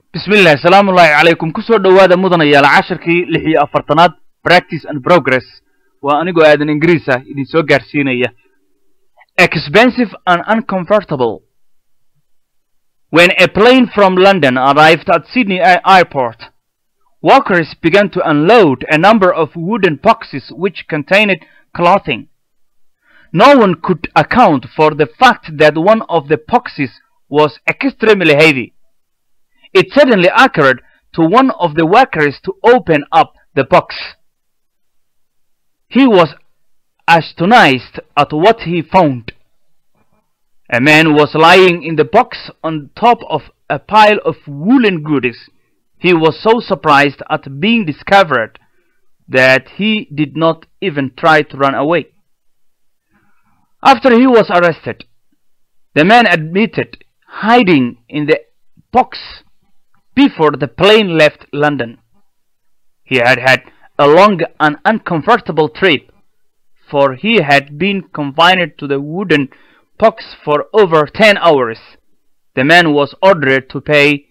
bismillahi asalaamu ullaahi calaykum kusoo dhowaada mudanayaal cashirkii lix iyo afartanaad practice and progress waa anigoo aadan ingiriis ah idin soo gaarsiinaya expensive and uncomfortable when a plane from london arrived at sydney airport workers began to unload a number of wooden boxes which contained clothing no one could account for the fact that one of the boxes was extremely heavy it suddenly occurred to one of the workers to open up the box. He was astonished at what he found. A man was lying in the box on top of a pile of woolen goodies. He was so surprised at being discovered that he did not even try to run away. After he was arrested, the man admitted hiding in the box before the plane left London. He had had a long and uncomfortable trip, for he had been confined to the wooden box for over ten hours. The man was ordered to pay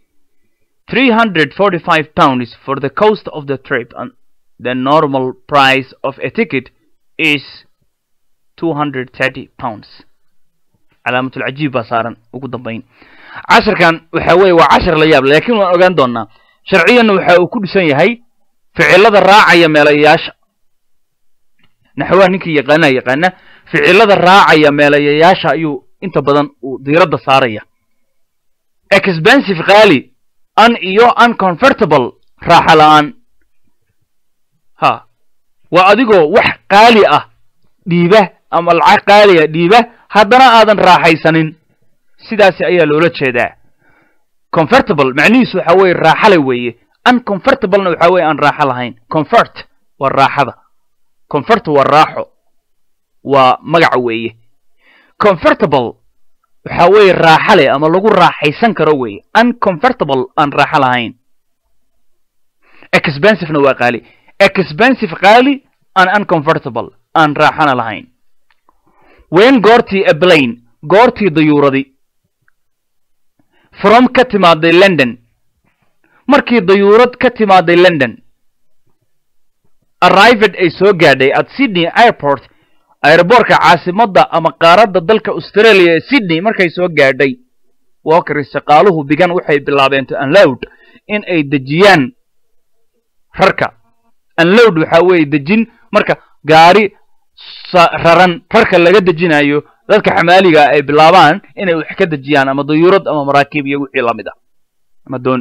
345 pounds for the cost of the trip, and the normal price of a ticket is 230 pounds. calaamatul cajiib baa saaran ugu dambayn casharkan waxa weeye waa cashar la yaab laakiin waan ogaan doonaa sharciyanna waxa uu ku dhisan yahay ficilada raacaya meelayayaasha naxwaha ninkii yaqaanaa yaqaana ficilada raacaya meelayayaasha ayuu inta badan uu diiradda saaraya expensive qaali un iyo uncomfortable raaxa la-aan ha waa adigoo wax qaali ah dhiiba ama lacag qaaliya dhiiba haddana aadan raaxaysanin sidaasi ayaa loola jeedaa comfortable macnihiisu waxa weeye raaxale weeye uncomfortablena waxa weye aan raaxo lahayn comfort waa raaxada comfort waa raaxo waa magac weeye comfortable waxa weeye raaxale ama lagu raaxaysan karo weeye uncomfortable aan raaxo lahayn expensivena waa qaali expensive qaali and uncomfortable aan raaxana lahayn wen goortii ablane goortii dayuuradi from ka timaaday london markii dayuurad ka timaaday london arrived ay soo gaadhay at sydney airport airboortka caasimadda ama qaaradda dalka australia ee sydney markay soo gaadhay walkers shaqaaluhu bigan waxay bilaabeen to unload in ay dejiyaan rarka unload waxaa weeye dejin marka gaari raran rarka laga dejinayo dadka xamaaliga ay bilaabaan inay wax ka dejiyaan ama dayuurad ama maraakiib iyo wixii lamid ah ama doon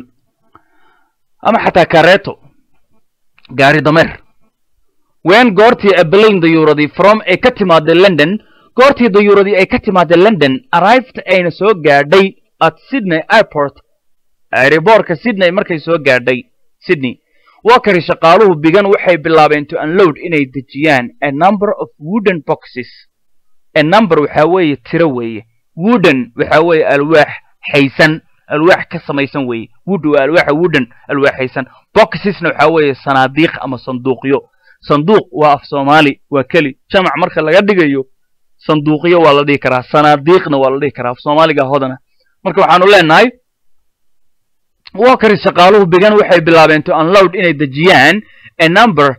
ama xataa kareeto gaari dameer wen goortii ablane dayuuradii from ay ka timaaday london goortii dayuuradii ay ka timaaday london arrived ayna soo gaadhay at sydney airport airboortka sydney markay soo gaadhay sydney wakari shaqaaluhu bigan waxay bilaabeen to unload inay dejiyaan a number of wooden boxes a number waxa weeye tiro weeye wooden waxa weeye alwaax xaysan alwaax ka samaysan weeye wood waa alwaaxa wooden alwaax xaysan boxesna waxa weeye sanaadiiq ama sanduuqyo sanduuq waa af soomaali waa keli jamac marka laga dhigayo sanduuqyo waa la dhihi karaa sanaadiiqna waa la dhihi karaa af soomaaliga hodana marka waxaanu leenahay wakari shaqaaluhu bigan waxay bilaabeen to unload inay dejiyaan a number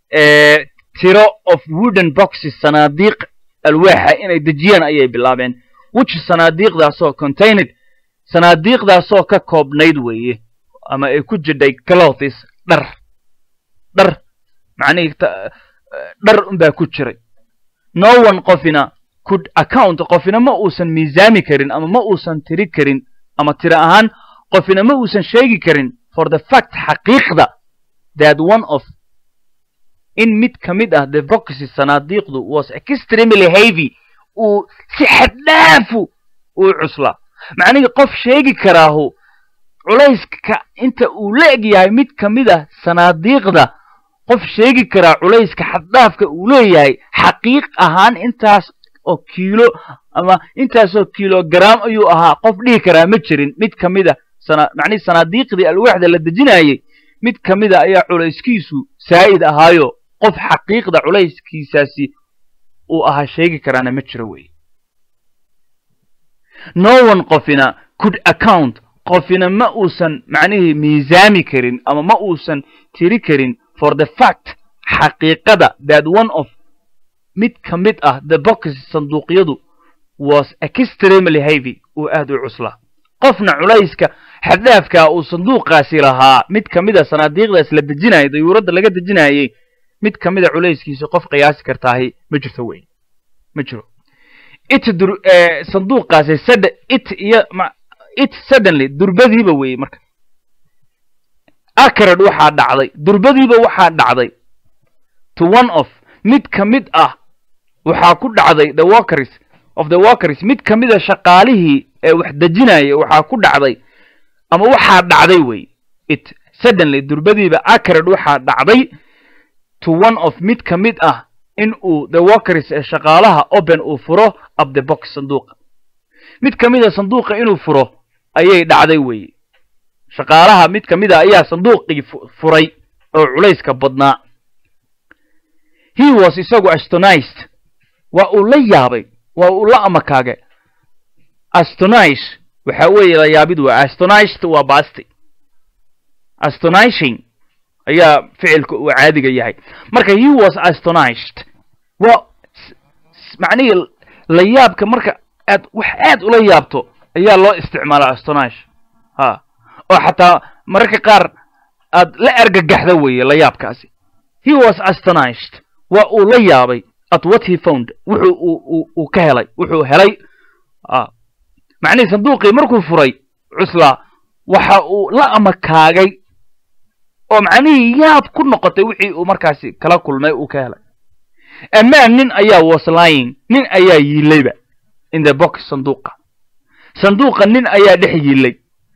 tiro of wooden boxes sanaadiiq alwaaxa inay dejiyaan ayay bilaabeen which sanaadiiqdaasoo contained sanaadiiqdaasoo ka koobnayd weeye ama ay ku jidhay clothes dhar dhar macnihii dhar unbaa ku jiray no one qofina could account qofina ma uusan miisaami karin ama ma uusan tiri karin ama tiro ahaan qofina ma uusan sheegi karin for the fact xaqiiqda that one of in mid ka mid ah the boxes sanaadiiqdu was extremely heavy uu si xaddhaafu uu cuslaa macnihii qof sheegi karaahu culayska inta uu la eg yahay mid ka mid ah sanaadiiqda qof sheegi karaa culayska xaddhaafka uu leeyahay xaqiiq ahaan intaas oo kiilo ama intaasoo kilogram ayuu ahaa qof dhihi karaa ma jirin mid ka mid a macnihi sanaadiiqdii alwaaxda la dejinayay mid ka mida ayaa culayskiisu saa'id ahaayo qof xaqiiqda culayskiisaasi uu ahaa sheegi karaana ma jiro weye no one qofina could account qofina ma uusan macnihii miisaami karin ama ma uusan tiri karin for the fact xaqiiqada that one of mid ka mid ah the boxes sanduuqyadu was extremely heavy uu aad u cuslaa qofna culayska xaddhaafkaa uu sanduuqaasi lahaa mid ka mid a sanaadiiqdaas la dejinayay dayuuradda laga dejinayay mid ka mid a culayskiisa qof qiyaasi kartaahi ma jirto wey ma jiro it dur sanduuqaasi sad it iyo it suddenly durbadiiba weeye marka acrad waxaa dhacday durbadiiba waxaa dhacday to one of mid ka mid ah waxaa ku dhacday the workers of the workers mid ka mid a shaqaalihii ee wax dejinaya waxaa ku dhacday ama waxaa dhacday wey it suddenly durbadiiba acrad waxaa dhacday to one of mid ka mid ah in uu the workers ee shaqaalaha open uu furo up the box sanduuqa mid ka mid a sanduuqa inuu furo ayay dhacday weeye shaqaalaha mid ka mid a ayaa sanduuqii furay oo culayska badnaa he was isagu astonized waa uu la yaabay waa uu la amakaage astonish waxa weeye la yaabid waa astonized waa basti astonishing ayaa ficilka uu caadiga yahay marka he was astonished waa macnihii la yaabka marka aad wax aad ula yaabto ayaa loo isticmaala astonish ha oo xataa mararka qaar aad la argagaxda weeye la yaabkaasi he was astonished waa uu la yaabay at what he found wuxuu uu uu ka helay wuxuu helay macnihii sanduuqii markuu furay cuslaa waxa uu la amakaagay oo macnihii yaab ku noqotay wixii uu markaasi kala kulmay uu ka helay amaan nin ayaa was lying nin ayaa yiilayba in the box sanduuqa sanduuqa nin ayaa dhex yiilay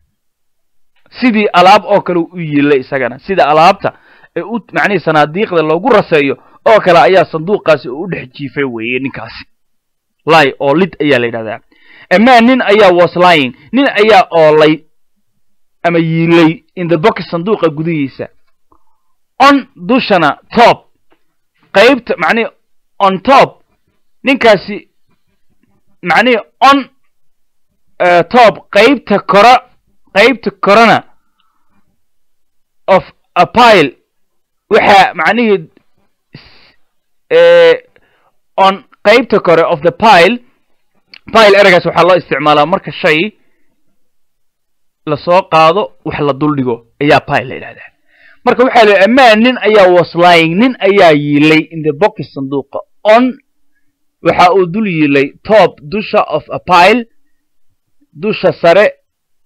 sidii alaab oo kale u yiilay isagana sida alaabta ee u macnihii sanaadiiqda loogu raseeyo oo kale ayaa sanduuqaasi u dhex jiifay weeye ninkaasi ly oo lid ayaa la yidhahdaa amaan nin ayaa was lying nin ayaa oolay ama yiilay in the box sanduuqa gudihiisa on dushana top qaybta macnihi on top ninkaasi macnihi on top qaybta kora qaybta korona of a pile waxaa macnihii on qaybta kore of the pile pile eragaas waxaa loo isticmaalaa marka shay lasoo qaado wax la duldhigo ayaa pile la yidhahdaa marka waxaa la amaan nin ayaa was lying nin ayaa yiilay in the box sanduuqa on waxa uu dul yiilay top dusha of a pile dusha sare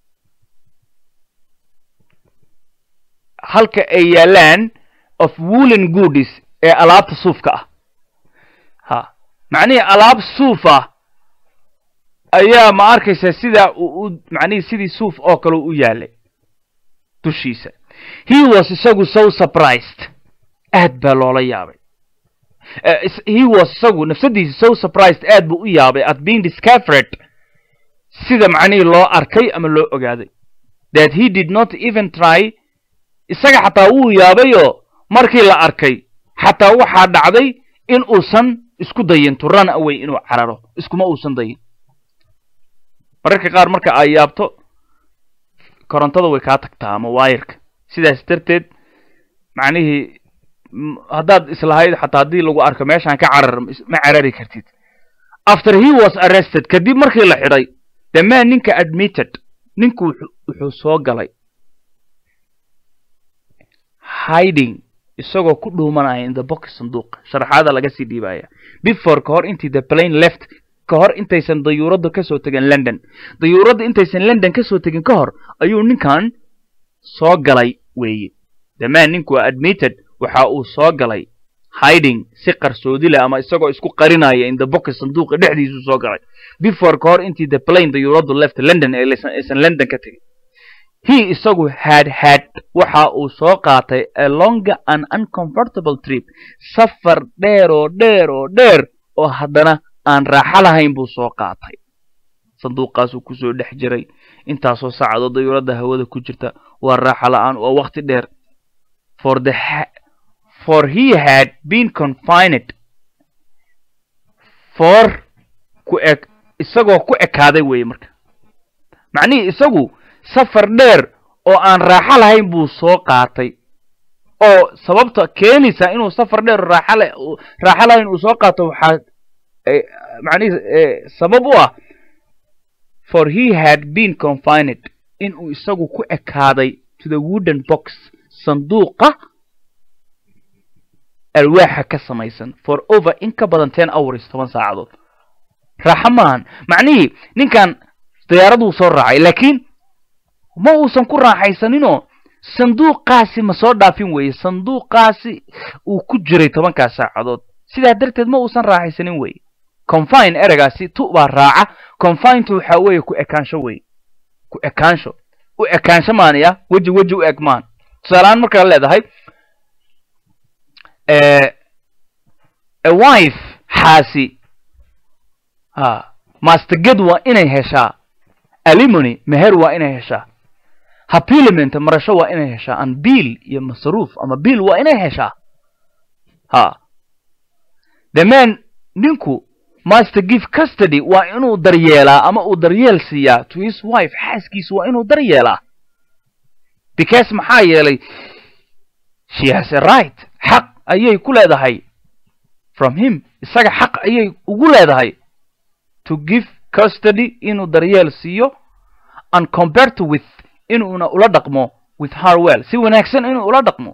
halka ay yaalaan of woolen goodis ee alaabta suufka ah ha macnihii alaab suuf ah ayaa ma arkaysa sidaa uu macnihii sidii suuf oo kale u yaalay dushiisa he was isagu so surprised aad baa loola yaabay he was isagu nafsadiisa so surprised aad buu u yaabay at being discovered sida macnihii loo arkay ama loo ogaaday that he did not even try isaga xataa wuu yaabayoo markii la arkay xataa waxaa dhacday in uusan isku dayin to run away inuu cararo iskuma uusan dayin mararka qaar marka ay yaabto korontada way kaa tagtaa ama waayarka sidaas darteed macnihii haddaad islahayd xataa haddii lagu arko meeshaan ka carar ma carari kartid after he was arrested kadib markii la xidhay the man ninka admitted ninku wuxuu soo galay hiding isagoo ku dhuumanaya in the box sanduuq sharaxaada laga sii dhiibaya before ka hor intii the plane left ka hor intaysan dayuuradda kasoo tegin london dayuuradda intaysan london kasoo tegin ka hor ayuu ninkan soo galay weeye the man ninku admitted waxa uu soo galay hiding si qarsoodi leh ama isagoo isku qarinaya in the box sanduuqa dhexdiisuu soo galay before ka hor intii the plane dayuuraddu left london ee aysan london ka tegin he isagu had had waxa uu soo qaatay a longer and uncomfortable trip safar dheer oo dheer oo dheer oo haddana aan raaxo lahayn buu soo qaatay sanduuqaasuu kusoo dhex jiray intaasoo saacadoo dayuuradda hawada ku jirta waa raaxo la-aan waa wakti dheer for the for he had been confined for ku eg isagoo ku ekaaday weeye marka macnihii isagu safar dheer oo aan raaxo lahayn buu soo qaatay oo sababta keenaysa inuu safar dheer raaxo la raaxo lahayn uu soo qaato waxaa macnihi sabab u ah for he had been confined inuu isagu ku ekaaday to the wooden box sanduuqa alwaaxa ka samaysan for over in ka badan ten hours toban saacadood raaxo maahan macnihii ninkan diyaaraduu soo raacay laakiin ma uusan ku raaxaysaninoo sanduuqaasi ma soo dhaafin weeye sanduuqaasi uu ku jiray tobankaas saacadood sidaa darteed ma uusan raaxaysanin weeye confine ereygaasi tu baa raaca confintu waxaa weeye ku ekaansho weye ku ekaansho u ekaansho maanaya weji weji u eg maan tusaalehaan markaa leedahay a wife xaasi ha masteged waa inay heshaa alimony meher waa inay heshaa hapilement marasho waa inay heshaa an biil iyo masruuf ama biil waa inay heshaa ha the man ninku master give custody waa inuu daryeelaa ama uu daryeel siiyaa to his wife xaaskiisa waa inuu daryeelaa because maxaa yeelay she has a right xaq ayay ku leedahay from him isaga xaq ayay ugu leedahay to give custody inuu daryeel siiyo and compared with inuuna ula dhaqmo with her well si wanaagsan inuu ula dhaqmo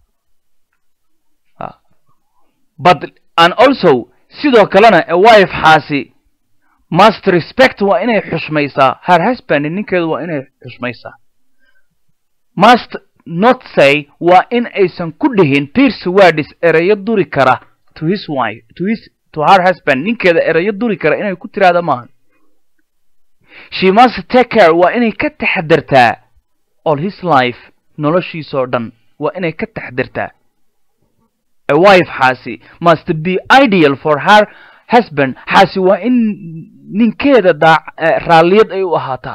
but and also sidoo kalena a wife xaasi must respect waa inay xushmaysaa her husband ninkeedu waa inay xushmaysaa must not say waa in aysan ku dhihin pierce words ereyo duri kara to his wife to his to her husband ninkeeda ereyo duri kara inay ku tiraahda maahan she must take care waa inay ka taxadartaa all his life noloshiisoo dhan waa inay ka taxadartaa a wife xaasi must be ideal for her husband xaasi waa in ninkeeda daa raalliyad ay u ahaataa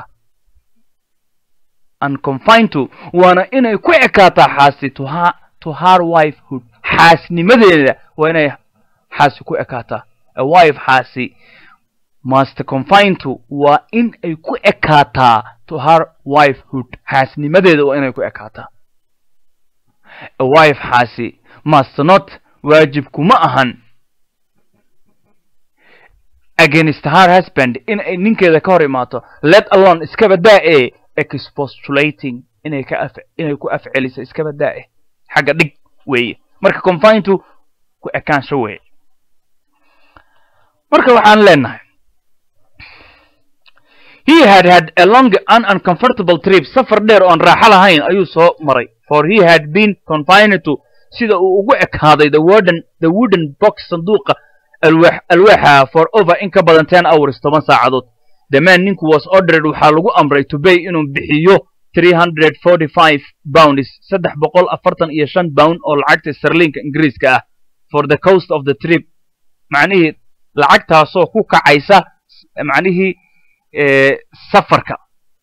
unconfinto waana inay ku ekaataa xaasi to her to her wifehood xaasnimadeeda waa inay xaasi ku ekaataa a wife xaasi must confinto waa in ay ku ekaataa to her wifehood xaasnimadeeda waa inay ku ekaataa a wife xaasi must not waajibkuma ahan against her husband in ay ninkeeda ka hor imaato let alone iskaba daa e expostulating inay ka af inay ku afceliso iskaba daa e xagga dhig weeye marka confintu ku ekaansho weeye marka waxaan leenahay he had had a long and uncomfortable trip safar dheer oon raaxo lahayn ayuu soo maray for he had been confined to sida uu ugu ekaaday the wooden the wooden box sanduuqa alwaax alwaaxa for over in ka badan ten hours toban saacadood the man ninku was ordered waxaa lagu amray to bay inuu bixiyo three hundred forty five pounds saddex boqol afartan iyo shan pound oo lacagta sterlinka ingiriiska ah for the coast of the trip macnihii lacagtaasoo ku kacaysa macnihii safarka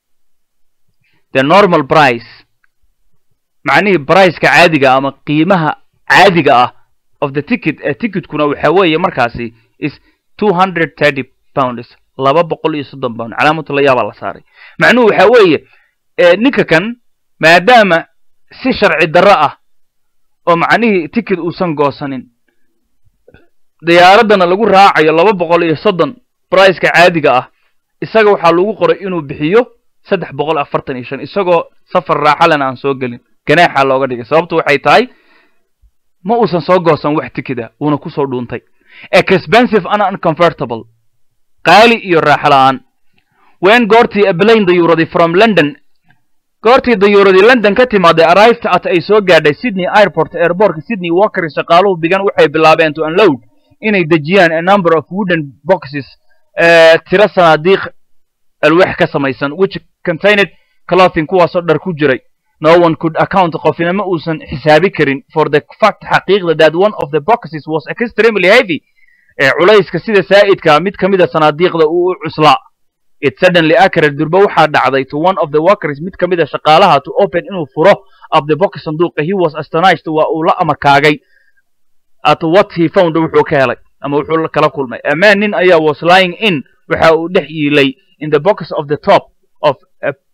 the normal price macnihii briceka caadiga ama qiimaha caadiga ah of the ticket ee ticketkuna waxa weeye markaasi is two hundred thirty pounds laba boqol iyo soddon pound calaamatu layaabaa la saaray macnuhu waxa weeye ninka kan maadaama si sharci darro ah oo macnihii ticket uusan goosanin diyaaraddana lagu raacayo laba boqol iyo soddon briceka caadiga ah isaga waxaa lagu qoray inuu bixiyo saddex boqol afartan iyo shan isagoo safar raaxalena aan soo gelin ganaaxa looga dhigay sababtu waxay tahay ma uusan soo goosan wax tikida uuna kusoo dhuuntay expensive and uncomfortable qaali iyo raaxo la-aan wen goortii ablane dayuuradii from london goortii dayuuradii london ka timaaday arrived at ay soo gaadhay sydney airport airbortka sydney walker shaqaaluhu bigan waxay bilaabeen to unload inay dejiyaan a number of wooden boxes tiro sanaadiiq alwaax ka samaysan which contained clothing kuwaasoo dhar ku jiray no one could account qofina ma uusan xisaabi karin for the fact xaqiiqda that one of the boxes was extremely heavy ee culayska sida saa'idka mid ka mida sanaadiiqda uu u cuslaa it suddenly occurred durba waxaa dhacday to one of the workers mid ka mida shaqaalaha to open inuu furo of the box sanduuqa he was astonished waa uu la amakaagay at what he found wuxuu ka helay ama wuxuu kala kulmay a man nin ayaa was lying in waxa uu dhex yiilay in the box of the top of a,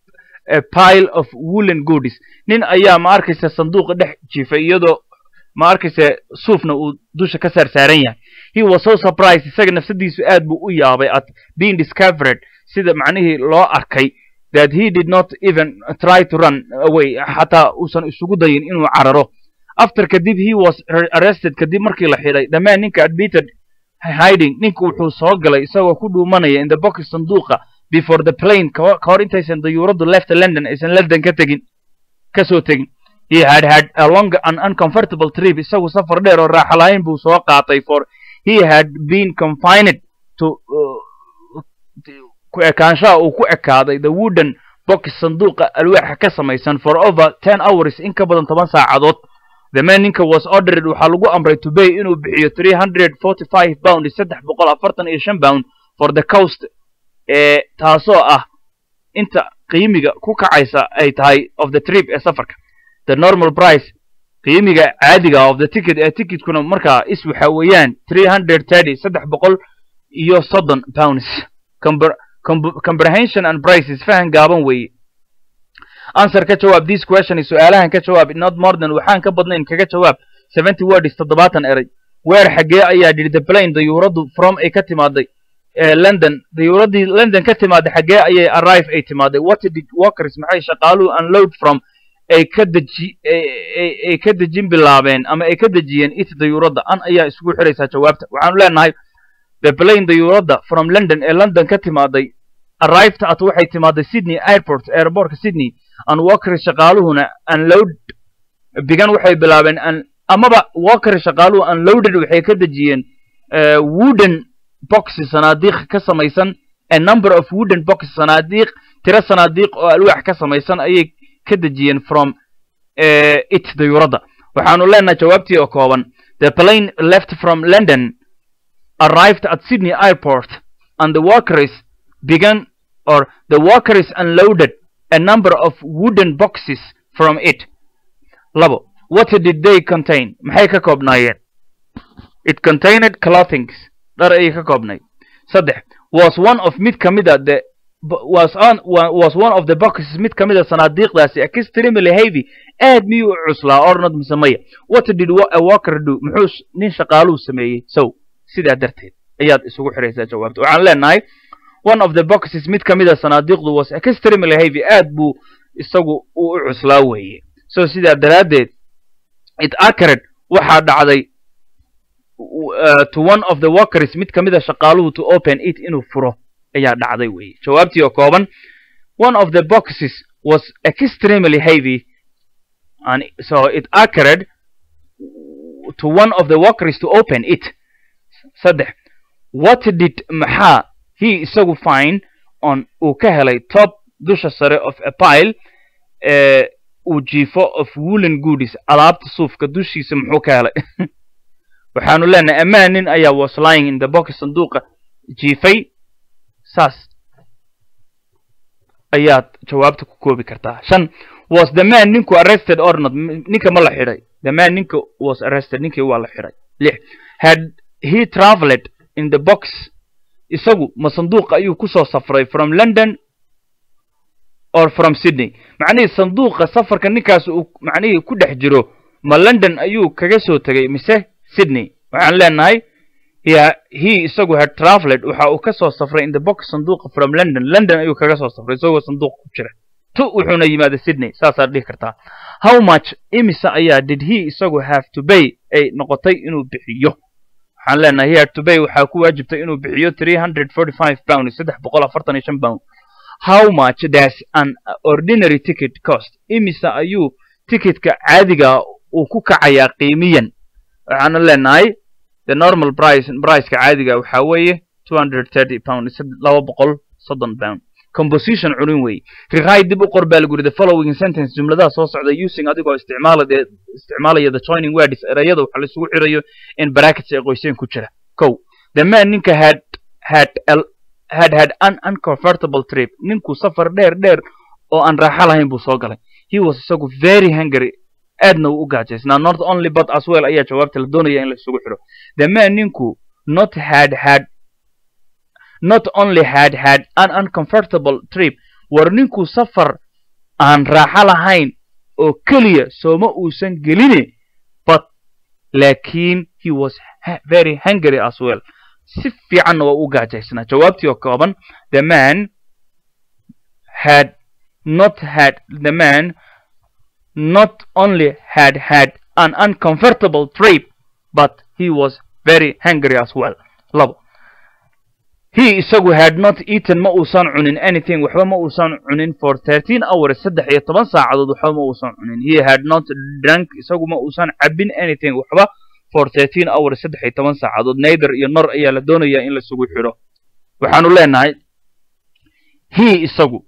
a pile of woolen goodies nin ayaa ma arkaysa sanduuqa dhex jiifay iyadoo ma arkaysa suufna uu dusha ka saar saaran yahay he was so surprised isaga nafsadiisu aad buu u yaabay at being discovered sida macnihii loo arkay that he did not even try to run away xataa uusan isugu dayin inuu cararo after kadib he was arrested kadib markii la xidhay dhammaan ninka admitted hiding ninka wuxuu soo galay isagoo ku dhuumanaya in the box sanduuqa before the plane ka hor intaysan dayuuraddu left london aysan london ka tegin kasoo tegin he had had a long and uncomfortable trip isagu safar dheer oo raaxa lahayn buu soo qaatay for he had been confined to ku ekaanshaha uu ku ekaaday the wooden box sanduuqa alwaaxa ka samaysan for over ten hours in ka badan toban saacadood the man ninka was ordered waxaa lagu amray to bay inuu bixiyo three hundred forty five pound saddex boqol afartan iyo shan pound for the coast ee taasoo ah inta qiimiga ku kacaysa ay tahay of the trip ee safarka the normal price qiimiga caadiga of the ticket ee ticketkuna markaa is waxa weeyaan three hundred thirty saddex boqol iyo soddon pounds comprehension and prices fahan gaaban weeye answer ka jawaab this question su-aalahan ka jawaab not more than waxaan ka badnayn kaga jawaab seventy words toddobaatan eray weer xaggee ayaa dhidhi the plane dayuuraddu from ay ka timaaday london dayuuradii london ka timaaday xaggee ayay arrive ay timaaday what did walkers maxay shaqaaluhu unload from ay ka deji ay ka dejin bilaabeen ama ay ka dejiyeen it dayuuradda an ayaa isugu xiraysaa jawaabta waxaanu leenahay the plane dayuuradda from london ee london ka timaaday arrived at waxay timaaday sydney airport airportka sydney and walkers shaqaaluhuna unload bigan waxay bilaabeen amaba walkers shaqaaluhu unloaded waxay ka dejiyeen wooden boxes sanaadiiq ka samaysan a number of wooden boxes sanaadiiq tiro sanaadiiq oo alwaax ka samaysan ayay ka dejiyeen from it dayuuradda waxaanu leenahay jawaabtii oo kooban the plane left from london arrived at sydney airport and the workers began or the workers unloaded a number of wooden boxes from it labo what did they contain maxay ka koobnaayeen it contained clothings dhar ayay ka koobnayd saddex was one of mid ka mida the was on was one of the boxes mid ka mida sanaadiiqdaasi extremely heavy aad miyuu u cuslaa ornod mise maya what did a walker do muxuu nin shaqaaluhu sameeyey so sidaa darteed ayaad isugu xiraysaa jawaabta waxaan leenahay one of the boxes mid ka mida sanaadiiqdu was extremely heavy aad buu isagu u u cuslaa weeye so sidaa daraaddeed it acred waxaa dhacday to one of the workers mid ka mida shaqaaluhu to open it inuu furo ayaa dhacday weeye jawaabtii oo kooban one of the boxes was extremely heavy and so it acred to one of the workers to open it saddex what did maxaa he isagu fine on uu ka helay top dusha sare of a pile uu jiifo of woolen goodies alaabta suufka dushiisa muxuu ka helay waxaanu leenahay amaan nin ayaa was lying in the box sanduuqa jiifay saas ayaad jawaabta ku koobi kartaa shan was the man ninku arrested or not ninka ma la xidhay the man ninka was arrested ninkii waa la xidhay lix had he traveled in the box isagu ma sanduuqa ayuu kusoo safray from london or from sydney macnihii sanduuqa safarka ninkaas uu macnihii ku dhex jiro ma london ayuu kaga soo tegay mise sydney waxaan leenahay he isagu had traveled waxa uu ka soo safray in the box sanduuqa from london london ayuu kaga soo safray isagoo sanduuq ku jira tu wuxuuna yimaada sydney saasaad dhihi kartaa how much imisa ayaa did he isagu have to bay ay noqotay inuu bixiyo waxaan leenahay he had to bay waxaa ku waajibtay inuu bixiyo three hundred forty five pound saddex boqol afartan iyo shan pound how much does an ordinary ticket cost imisa ayuu ticketka caadiga uu ku kacayaa qiimiyan waxaanu leenahay the normal price priceka caadiga waxaa weeye two hundred thirty pound laba boqol soddon pound composition cunin weeye riqaay dib u qor baa lagu yidhi the following sentence jumladaha soo socda using adigoo isticmaalaya isticmaalaya the joining words erayada waxa laisugu xirayo in brackets ee qoyseen ku jira kow the man ninka had had had had an uncomfortable trip ninkuu safar dheer dheer oo aan raaxo lahayn buu soo galay he was isagu very hungry aadna uu u gaajaysnaa not only but as well ayaa jawaabta la doonaya in la isugu xidho the man ninku not had had not only had had an uncomfortable trip war ninkuu safar aan raaxo lahayn oo keliya sooma uusan geline but laakiin he was very hungry as well si fiicanna waa u gaajaysnaa jawaabtii oo kooban the man had not had the man not only had had an uncomfortable trip but he was very hungry as well labo he isagu had not eaten ma uusan cunin anything waxba ma uusan cunin for thirteen hours saddex iyo toban saacadood waxba ma uusan cunin he had not drunk isagu ma uusan cabin anything waxba for thirteen hours saddex iyo toban saacadood nayther iyo nor ayaa la doonayaa in lasugu xidho waxaanu leenahay he isagu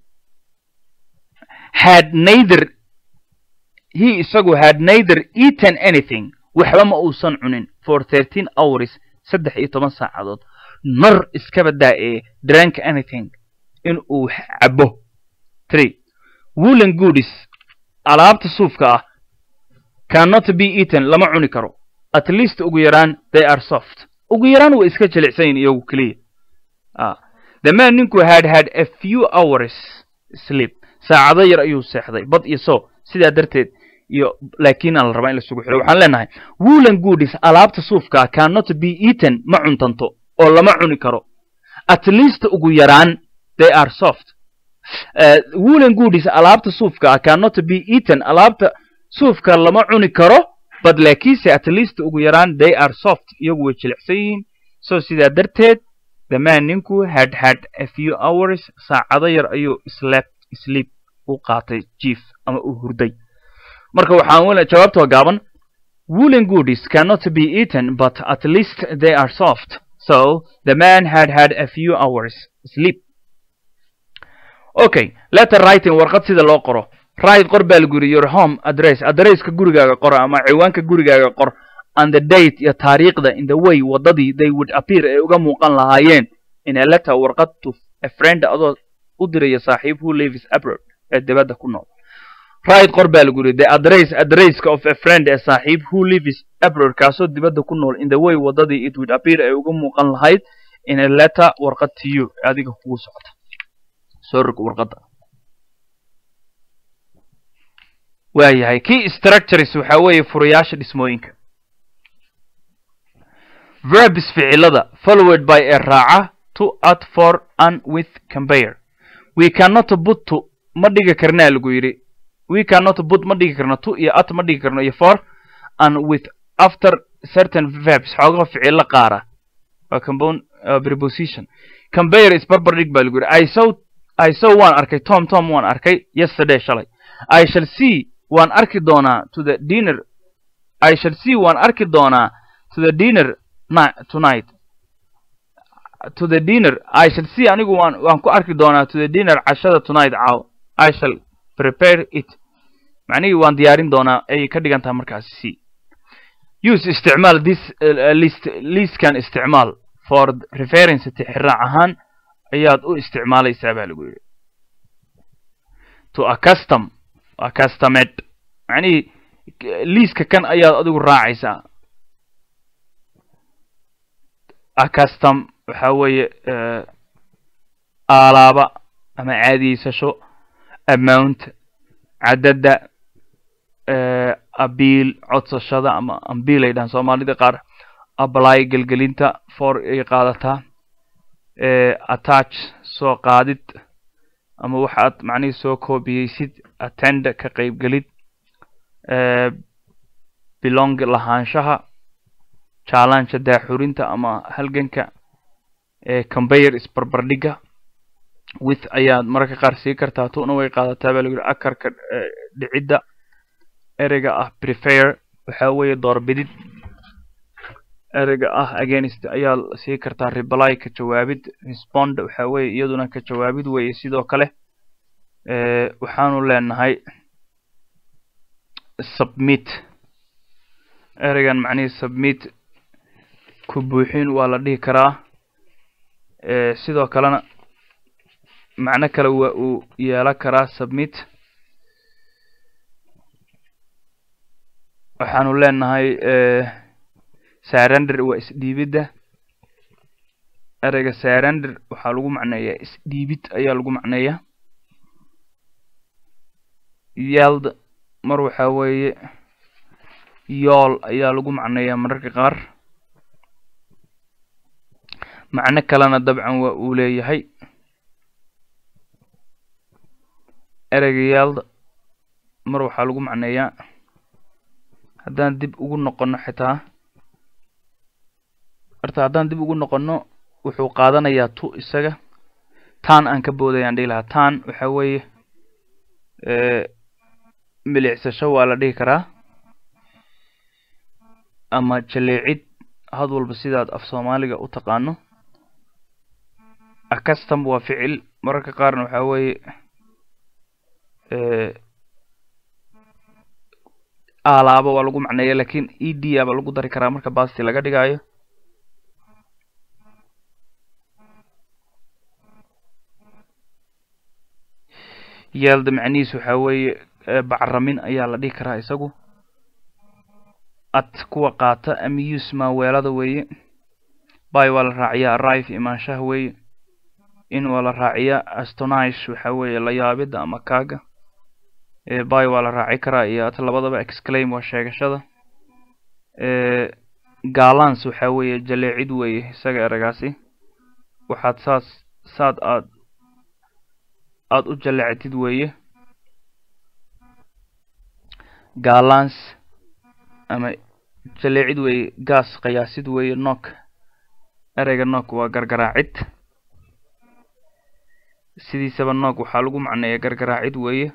had neither he isagu had neither eaten anything waxba ma uusan cunin for thirteen hours saddex iyo toban saacadood nor iskaba daa ee drank anything in uu cabo three woolen goodies alaabta suufka ah cannot be eaten lama cuni karo at least ugu yaraan they are soft ugu yaraan way iska jilicsayin iyagu keliya the man ninku had had a few hours sleep saacado yar ayuu seexday bad iyo so sidaa darteed iyo laakiin aan la rabaa in lasugu xiro waxaan leenahay woolen goodies alaabta suufka ah cannot be eaten ma cuntanto oo lama cuni karo at least ugu yaraan they are soft woolen goodies alaabta suufka ah cannot be eaten alaabta suufka lama cuni karo but laakiinse at least ugu yaraan they are soft iyagu way jilicsan yihiin so sidaa darteed the man ninku had had a few hours saacado yar ayuu slept sleep u qaatay jief ama u hurday marka waxaan jawaabtoo gaaban woolen goodies cannot be eaten but at least they are soft so the man had had a few hours sleep okay letter writing warqad sida loo qoro right qor baa lagu yidhi your home address addresska gurigaaga qor ama ciwaanka gurigaaga qor and the date iyo taariikhda in the way waddadii they would appear ay uga muuqan lahaayeen in a letter warqad to a friend adoo u diraya saaxiib who lives abroad ee dibadda ku nool right qor baa lagu yidhi the address addresska of a friend ee saaxiib who lives abroad kaasoo dibadda ku nool in the way waddadii it would appear ay uga muuqan lahayd in a letter warqad to you adiga kugu socota soo rog warqadda waayahay key structures waxaa weeye furayaasha dhismooyinka verbs ficilada followed by a raaca to at for and with compare we cannot put to ma dhigi karnaa lagu yidhi we cannot put ma dhigi karno to iyo at ma dhigi karno iyo for and with after certain verbs xoogaha ficilo qaara waa compound uh, preposition compare is barbar dhig baa lagu yidhi i saw i saw waan arkay tom tom waan arkay yesterday shalay i shall see waan arki doonaa to the dinner i shall see waan arki doonaa to the dinner tonight to the dinner i shall see anigu waan waan ku arki doonaa to the dinner cashada tonight caaw i shall prepare it macnihii waan diyaarin doonaa ayay ka dhigan tahay markaasi c use isticmaal this uh, list listkan isticmaal for reference tixraac ahaan ayaad u isticmaalaysaa baa lagu yidhi to accustom accustomed macnihii liiska kan ayaad adigu raacaysaa accustom waxaa weeye aalaaba ama caadiyeysasho amount cadadda abiil codsashada ama ambiil ay dhahan soomaalida qaar apply gelgelinta for ay qaadataa attach soo qaadid ama waxaad macnihii soo koobiyeysid attend ka qaybgelid belong lahaanshaha challenge daaxurinta ama halganka combayer isbarbardhiga with ayaad mararka qaar sii kartaa tuna way qaadataa baa lagu yihi akarka dhicidda ereyga ah prefer waxaa weeye doorbidid ereyga ah against ayaa sii kartaa reply ka jawaabid respond waxaa weeye iyaduna ka jawaabid weeye sidoo kale waxaanu leenahay submit ereygan macnihii submit ku buuxin waa la dhihi karaa sidoo kalena macno kale waa uu yeelan karaa submit waxaanu leenahay sarender waa isdhiibidda ereyga sarender waxaa lagu macneeyaa isdhiibid ayaa lagu macneeyaa yeld mar waxaa weeye yool ayaa lagu macneeyaa mararka qaar macno kalena dabcan waa uu leeyahay ereyga yeld mar waxaa lagu macneeyaa haddaan dib ugu noqono xitaa horta haddaan dib ugu noqono wuxuu qaadanayaa tu isaga taan aan ka boodayaan dhihi lahaa taan waxa weeye milicsasho waa la dhihi karaa ama jaleecid had walba sidaad af soomaaliga u taqaano acustom waa ficil mararka qaarna waxaa weeye aalaaba waa lagu macneeya lakin e d aba lagu dari karaa marka basti laga dhigaayo yeelda macnihiis waxaa weeye bacramin ayaa la dhihi karaa isagu at kuwa qaata amuse maaweelada weeye by waa la raaciyaa arrive imaanshaha weeye in waa la raaciyaa astonish waxaa weeye layaabida ama kaaga by waa la raaci karaa iyo at labadaba exclaim waa sheegashada galans waxaa weeye jaleecid weeye isaga eragaasi waxaad saas saad aad aada u jaleectid weeye galans ama jaleecid weeye gaas qiyaasid weeye nok ereyga nok waa gargaraacid sidiisaba nok waxaa lagu macneeya gargaraacid weeye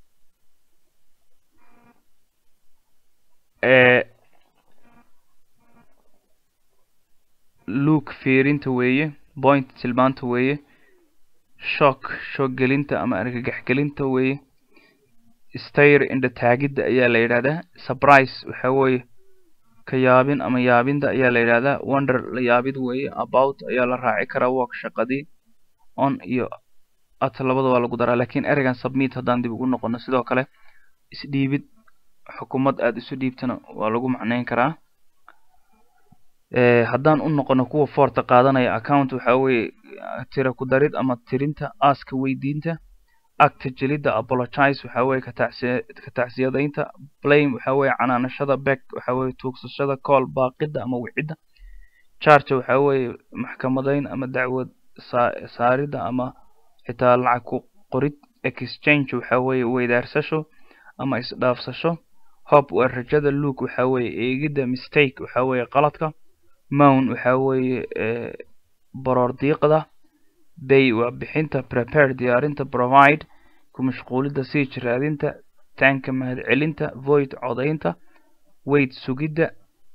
luke fiirinta weeye point tilmaanta weeye shock shoog gelinta ama argagax gelinta weeye stayr indha taagidda ayaa la yidhahdaa surprise waxaa weeye ka yaabin ama yaabinda ayaa la yidhahdaa wonder la yaabid weeye about ayaa la raaci karaa work shaqadii on iyo at labada waa lagu daraa lakin ereygan submit haddaan dib ugu noqono sidoo kale isdhiibid xukumad aada isu dhiibtana waa lagu macneyn karaa haddaan u noqono kuwa foorta qaadanaya account waxaa weeye tira ku darid ama tirinta aaska weydiinta acta jelidda apologize waxaa weeye katacsiya ka tacsiyadaynta blame waxaa weeye canaanashada back waxaa weeye tuugsashada call baaqidda ama wicidda charge waxaa weeye maxkamadayn ama dacwad saa saaridda ama xitaa lacag ku qorid exchange waxaa weeye weydaarsasho ama isdhaafsasho hob waa rajada luke waxaa weeye eegidda mistake waxaa weeye qaladka mown waxaa weeye baroor diiqda bay waa bixinta prepare diyaarinta provide ku mashquulidda siij raadinta taanka mahadcelinta void codaynta wait sugidda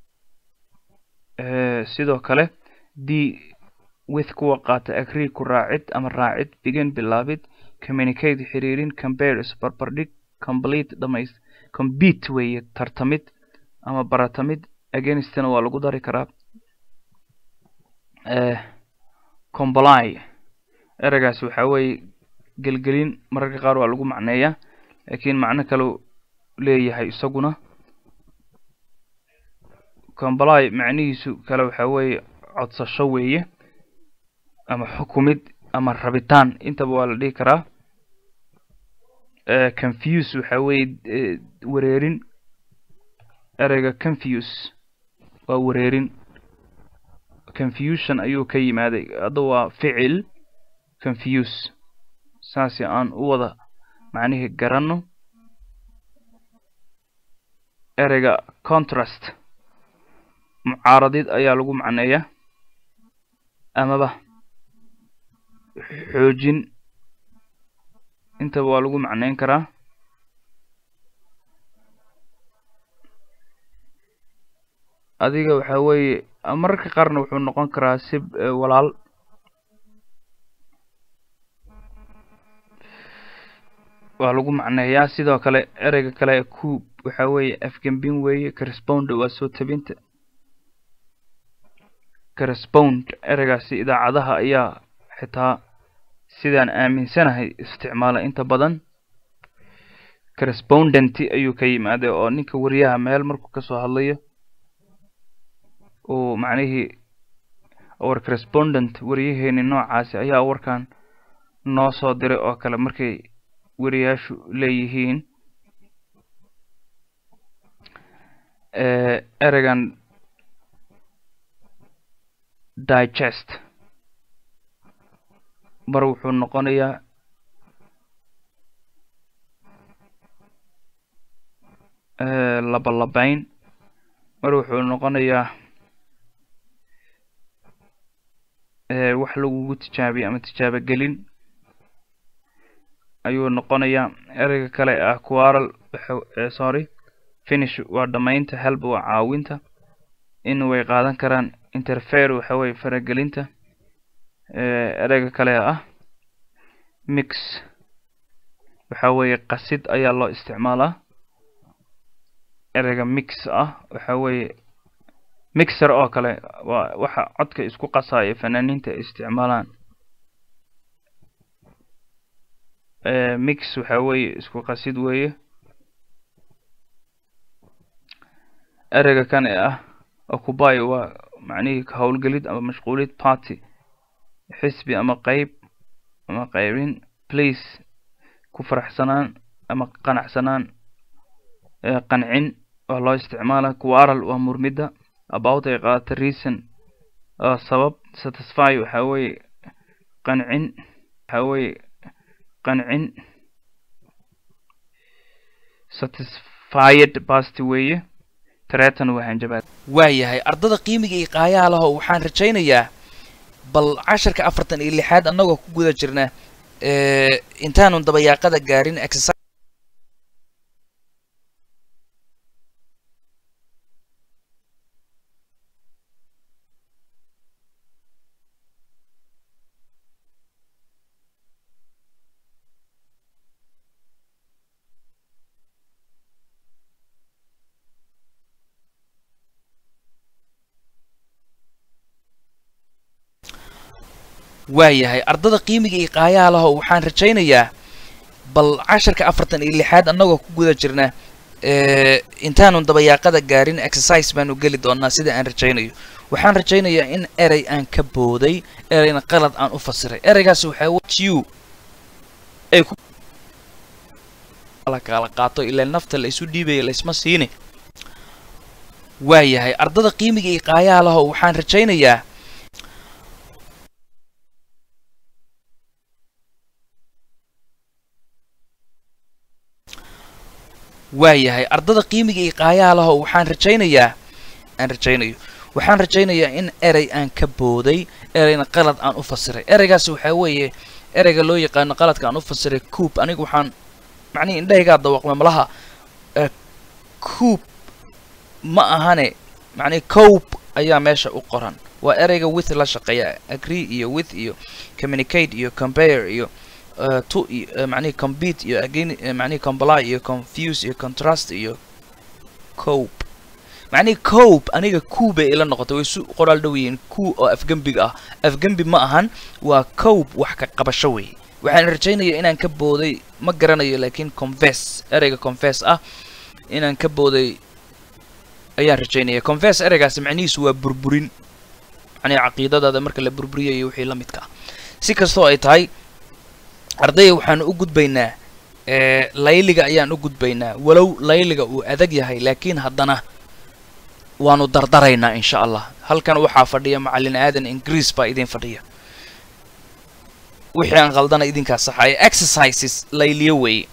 sidoo kale d with kuwa qaata agree ku raacid ama raacid begin bilaabid communicate xiriirin compare isbarbardhig complete dhamays compete weeye tartamid ama baratamid againstna waa lagu dari karaa comply ereygaas waxaa weeye gelgelin mararka qaar waa lagu macneeyaa lakiin macno kaleu leeyahay isaguna comply macnihiisu kale waxaa weeye codsasho weeye ama xukumid ama rabitaan intaba waa la dhihi karaa confuse waxaa weeye wareerin ereyga confuse waa wareerin confusion ayuu ka yimaaday hadda waa ficil confuse saasi aan u wada macnihii garanno ereyga contrast mucaaradid ayaa lagu macneeyaa amaba xoojin intaba waa lagu macneyn karaa adiga waxaa weeye mararka qaarna wuxuu noqon karaa si walaal waa lagu macneeyaa sidoo kale ereyga kale coop waxaa weeye afgembin weeye correspond waa soo tabinta correspond ereygaasi idaacadaha ayaa xitaa sidaan aaminsanahay isticmaala inta badan correspondent ayuu ka yimaaday oo ninka wariyaha meel markuu kasoo hadlayo uu macnihii war correspondent wariyaheeni noocaasi ayaa warkan noo soo diray oo kale markay wariyaashu leeyihiin eh, ereygan digest mar wuxuu noqonayaa eh, labalabayn mar wuxuu noqonayaa eh, wax lagugu tijaabiyo ama tijaabo gelin ayuu noqonayaa ereyga kale ah quarrel waxa- eh, sorry finish waa dhamaynta help waa caawinta in way qaadan karaan interfere waxa weye faragelinta eh, ereyga kale ah mix waxa weeye qasid ayaa loo isticmaalaa ereyga mix ah waxa weeye mixer oo kale waa waxa codka isku qasaya fanaaniinta ay isticmaalaan Eh, mix waxa weeye isku qasid weeye ereyga kan ee ah occupy waa macnihii ka howlgelid ama mashquulid party xisbi ama qeyb ama qeybin please ku faraxsanaan ama qanacsanaan eh, qancin waa loo isticmaala quarrel waa murmidda about ay qaadata reason waa sabab satisfy waxa weeye qancin waxa weeye qancin satisfied past weeye tretan waa hanjabaad waayahay ardada qiimiga iyo qaayaha laho waxaan rajaynayaa bal casharka afartan iyo lixaad annagoo ku guda jirna eh, intaanu dabayaaqada gaarin exercise waayahay ardada qiimiga iyo qaayaha laho waxaan rajaynayaa bal casharka afartan iyo lixaad annagoo ku guda jirna eh, intaanu dabayaaqada gaarin exercise baanu geli doonaa sida aan rajaynayo waxaan rajaynayaa in erey aan ka booday ereyna qalad aan u fasiray ereygaasi waxaa w tu ay ku kala kala qaato ilaa nafta la isu dhiibaya laysma siini waayahay ardada qiimiga iyo qaayaha laho waxaan rajaynayaa waayahay ardada qiimiga iyo qaayaha laho waxaan rajaynayaa aan rajaynayo waxaan rajaynayaa in erey aan ka booday ereyna qalad aan u fasiray ereygaasi waxaa weeye ereyga loo yaqaano qaladka aan u fasiray coop anigu waxaan macnihi indhahaygaa dawaqma malaha eh, coop ma ahane macnihi cope ayaa meesha u qoran waa ereyga with la shaqeeya agree iyo with iyo communicate iyo compare iyo uh, to iyo uh, macnihi compete iyo again uh, macnihi comply iyo confuse iyo contrast iyo cope macnihi cope aniga ku bay ila noqotay way isu qoraal dhow yihiin ku oo afgembiga ah afgembi ma ahan waa cope wax ka qabasho wey waxaan rajaynaya inaan ka booday ma garanayo laakiin confess ereyga confess ah inaan ka booday ayaan rajaynaya confess ereygaasi macnihiisu waa burburin macnihi caqiidadaada marka la burburiyayo wixii la midka ah si kastoo ay tahay ardayga waxaan u gudbaynaa ee layliga ayaan u gudbaynaa walow layliga uu adag yahay laakiin haddana waanu dardaraynaa insha allah halkan waxaa fadhiya macallin aadan ingiriis baa idin fadhiya wixii aan qaldana idinkaa saxaya exercises layliyo weeye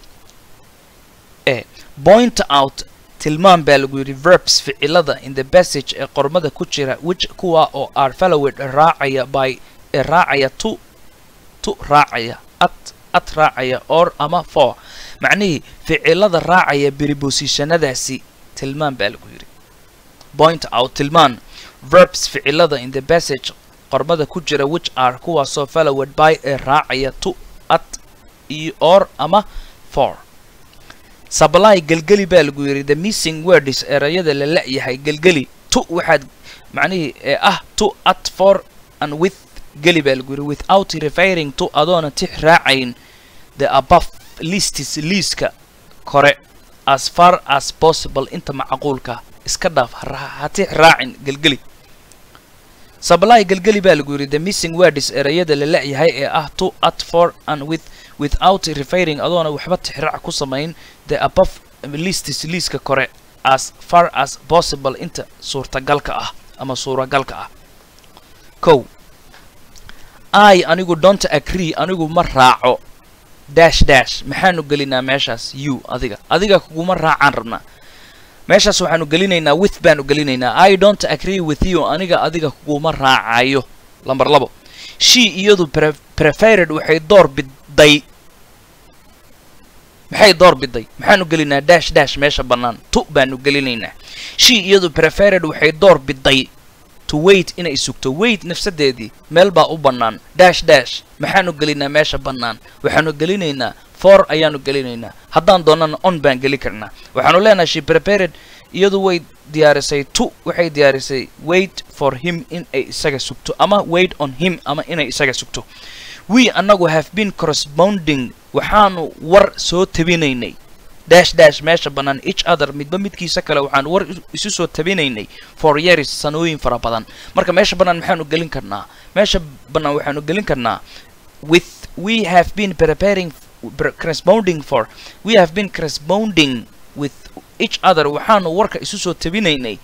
e point out tilmaan baa lagu yidhi verbs ficilada in the passage ee qormada ku jira which kuwa oo are followed raacaya by ee raacaya to to raacaya at at raacaya or ama for macnihii ficilada raacaya prepositionadaasi tilmaan baa lagu yidhi point out tilmaan verbs ficilada in the passage qormada ku jira which are kuwaasoo followed by ee raacaya to at iyo or ama for supply gelgeli baa lagu yidhi the missing words erayada la la-yahay gelgeli to waxaad macnihii ee ah to at for and with geli baa lagu yidhi without referring to adoona tix raacayn the above listis liiska kore as far as possible inta macquulka iska dhaaf ha ha tix raacin gelgeli supply gelgeli baa lagu yidhi the missing words erayada la la-yahay ee ah to at for and with without referring adoona waxba tixraac ku samayn the above listis liiska kore as far as possible inta suurtagalka ah ama suuragalka ah kow i anigu don't agree anigu ma raaco dash dash maxaanu gelinaa meeshaas you adiga adiga kuguma raacaan rabnaa meeshaas waxaanu gelinaynaa with baanu gelinaynaa i don't agree with you aniga adiga kuguma raacayo lamber labo she iyadu pre- preferred waxay door biday maxay door biday maxaanu gelinaa dash dash meesha bannaan tu baanu gelinaynaa she iyadu preferred waxay door biday to wait inay sugto wait nafsadeedii meel baa u bannaan dash dash maxaanu gelinaa meesha bannaan waxaanu gelinaynaa for ayaanu gelinaynaa haddaan doonana on baan geli karnaa waxaanu leenahay she prepared iyadu way diyaarisay to waxay diyaarisay wait for him in ay isaga sugto ama wait on him ama inay isaga sugto we annagu have been corresponding waxaanu war soo tabinaynay dash dash meesha bannaan each other midba midkiisa kale waxaan war is- isu soo tabinaynay for years sanooyin fara badan marka meesha bannaan maxaanu gelin karnaa meesha bannaan waxaanu gelin karnaa with we have been preparing pre- corresponding for we have been corresponding with each other waxaanu warka isu soo tabinaynay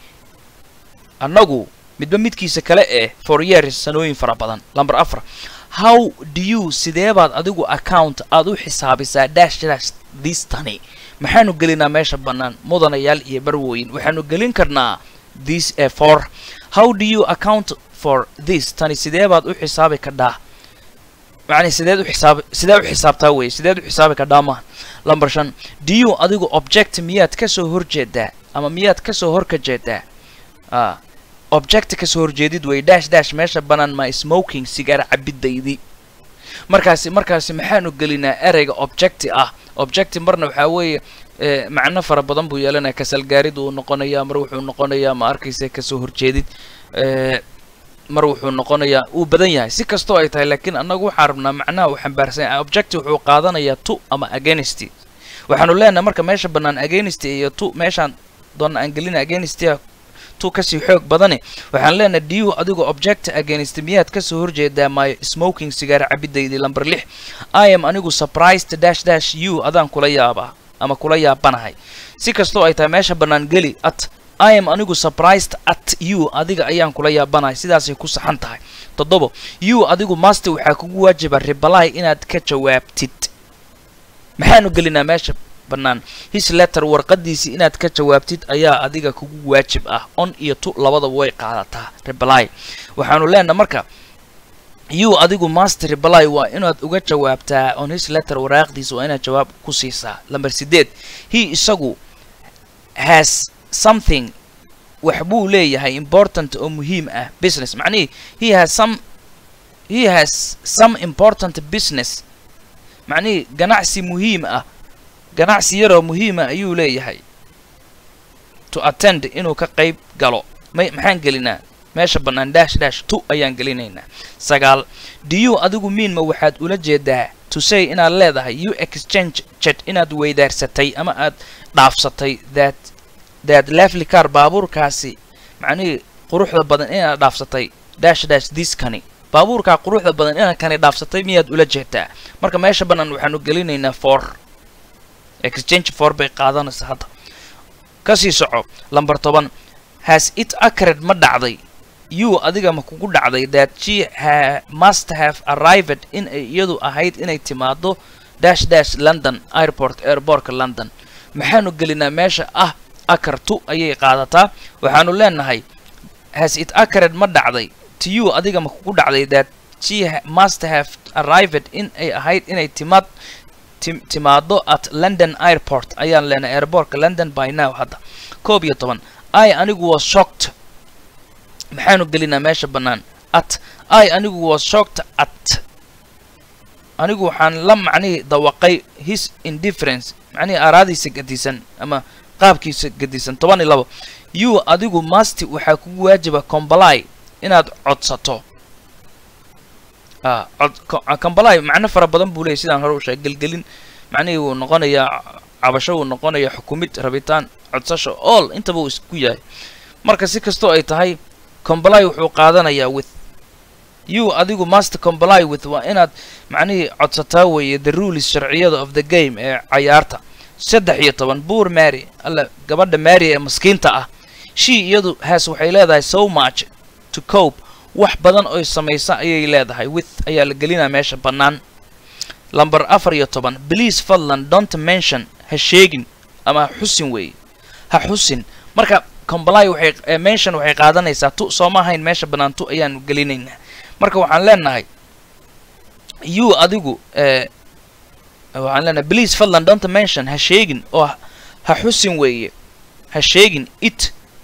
annagu midba midkiisa kale eh for years sanooyin fara badan lamber afar how do you sidee baad adigu account aad u xisaabisaa dash dash this tani maxaanu gelinaa meesha bannaan mudanayaal iyo barwooyin waxaanu gelin karnaa this eh, for how do you account for this tani sidee baad u xisaabi kadhaa macni sideed u xisaabi sidee u xisaabtaa weye sideed u xisaabi kadhaa maaha lamber shan do you adigu object miyaad ka soo horjeedaa ama miyaad ka soo horka jeedaa ah object ka soo horjeedid wey dash dash meesha bannaan ma smoking sigaar cabidaydii markaasi markaasi maxaanu gelinaa ereyga objecti ah objecti marna waxaa weeye eh, macno fara badan buu yeelanaya kasalgaarid uu noqonayaa mar wuxuu noqonayaa ma arkaysa kasoo horjeedid eh, mar wuxuu noqonayaa uu badan yahay si kastoo ay tahay laakiin annagu waxaan rabnaa macnaha uu xambaarsan yahay objecti wuxuu qaadanayaa to ama against waxaanu leenahay marka meesha bannaan against iyo to meeshaan doona aan gelina against tu kasii xoog badane waxaan leenahay diu adigu object against miyaad kasoo horjeedaa my smoking sigaar cabidaydii lamber lix i am anigu surprised dash dash you adaan kula yaabaa ama kula yaabanahay si kastoo ay tahay meesha bannaan geli at i am anigu surprised at you adiga ayaan kula yaabanahay sidaasay ku saxan tahay toddobo you adigu master waxaa kugu waajiba reply inaad ka jawaabtid maxaanu gelinaa meesha bannaan his letter warqadiisii inaad ka jawaabtid ayaa adiga kugu waajib ah on iyo tu labadaba way qaadataa reply waxaanu leenahay marka you adigu master reply waa inaad uga jawaabtaa on his letter waraaqdiisa waa inaad jawaab ku siisaa lamber sideed he isagu has something wax buu leeyahay important oo muhiim ah business macnihii he has some he has some important business macnihii ganacsi muhiim ah ganacsi yaroo muhiima ayuu leeyahay to attend inuu ka qayb galo may maxaan gelinaa meesha bannaan dash dash tu ayaan gelinaynaa sagaal do you adigu miin ma waxaad ula jeedaa to say inaad leedahay you exchange jet inaad weydaarsatay ama aad dhaafsatay that that lovely car baabuurkaasi macnihii quruxda badan inaad dhaafsatay dash dash this kani baabuurkaa quruxda badan inaad kani dhaafsatay miyaad ula jeedaa marka meesha bannaan waxaanu gelinaynaa for exchange for bay qaadanaysa hadda kasii soco lamber toban has it acred ma dhacday you adiga ma kugu dhacday that she ha must have arrived in ay iyadu ahayd inay timaado dash dash london airport airportka london maxaanu gelinaa meesha ah akartu ayay qaadataa waxaanu leenahay has it acred ma dhacday to you adiga ma kugu dhacday that she ha must have arrived in ay ahayd inay timaad tim- timaado at london airport ayaan leenahay airportka london by now hadda koob iyo toban i anigu was shocked maxaanu gelinaa meesha bannaan at i anigu was shocked at anigu waxaan la macnihii dawaqay his indifference macnihii araadiisa gadisan ama qaabkiisa gadisan toban iyo labo you adigu masti waxaa kugu waajiba comply inaad codsato ah cod co- comply macno fara badan buu leeyahy sidaan hore u sheegay gelgelin macnihii wuu noqonayaa cabasho wuu noqonayaa xukumid rabitaan codsasho all intaba uu isku yahay marka si kastoo ay tahay comply wuxuu qaadanayaa with you adigu must comply with waa inaad macnihii codsataa weeye the rules sharciyada of the game ee cayaarta saddex iyo toban buur mary alla gabadha mary ee maskiinta ah she iyadu has waxay leedahay so much to cope wax badan oy samaysa ayay leedahay with ayaa la gelinaa meesha bannaan lamber afar iyo toban please fadlan don't mention ha sheegin ama ha xusin weeye ha xusin marka comply waxay eh, mention waxay qaadanaysaa tu soo ma ahayn meesha bannaan tu ayaanu gelinaynaa marka waxaan leenahay you adigu eh, waxaan leenahay please fadlan don't mention ha sheegin oo ha- ha xusin weeye ha sheegin it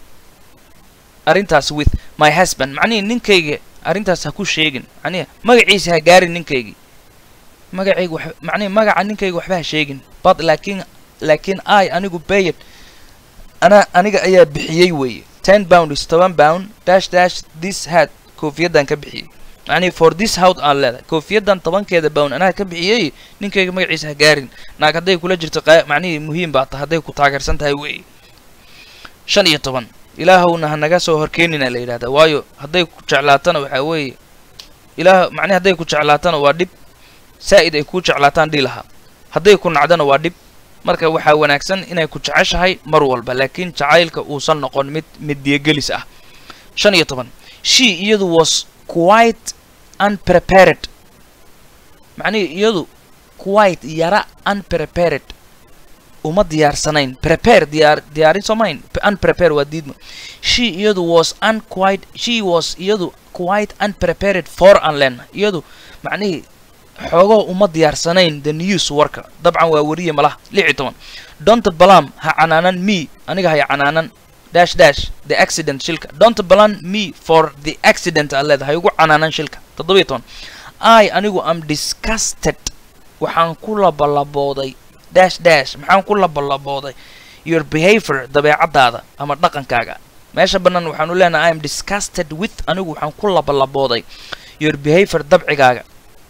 arrintaas with my husband macnihi ninkayga arrintaas ha ku sheegin macnihi magaciisa ha gaarin ninkaygii magacayga wax macnihi magaca ninkayga waxba ha sheegin but laakiin laakiin i anigu bayed ana aniga ayaa bixiyey weeye ten pound is toban pound dash dash this hat koofiyaddan ka bixiyey macnihi for this hout aan leedahay koofiyaddan tobankeeda pound anaa ka bixiyey ninkayga magaciisa ha gaarin naag hadday kula jirto qaa- macnihii muhiim baa tahay hadday ku taageersan tahay weeye shan iyo toban ilaahowna ha naga soo horkeenina la yidhahdaa waayo hadday ku jeclaatana waxaa weeye ilaah macnihi hadday ku jeclaatana waa dhib saa'id ay kuu jeclaataan dhihi lahaa hadday ku nacdana waa dhib marka waxaa wanaagsan inay ku jeceshahay mar walba laakiin jacaylka uusan noqon mid middiyagelis ah shan iyo toban she iyadu was quite unprepared macnihi iyadu quite yara unprepared uma diyaarsanayn prepare diyaar diyaarin soomayn unprepare waa diidma she iyadu was unquite she was iyadu quite unprepared for unlen iyadu macnihii xoogoo uma diyaarsanayn the news warka dabcan waa weriye malaha lix iyo toban don't balam ha canaanan me aniga hay canaanan dash dash the accident shilka don't balan me for the accident aa leeda hay ugu canaanan shilka toddoba iyo toban i anigu am disgusted waxaan ku labalabooday dash dash maxaan ku labalabooday your behavior dabeecadaada ama dhaqankaaga meesha bannaan waxaanu leenahay i am disgusted with anigu waxaan ku labalabooday your behavior dabcigaaga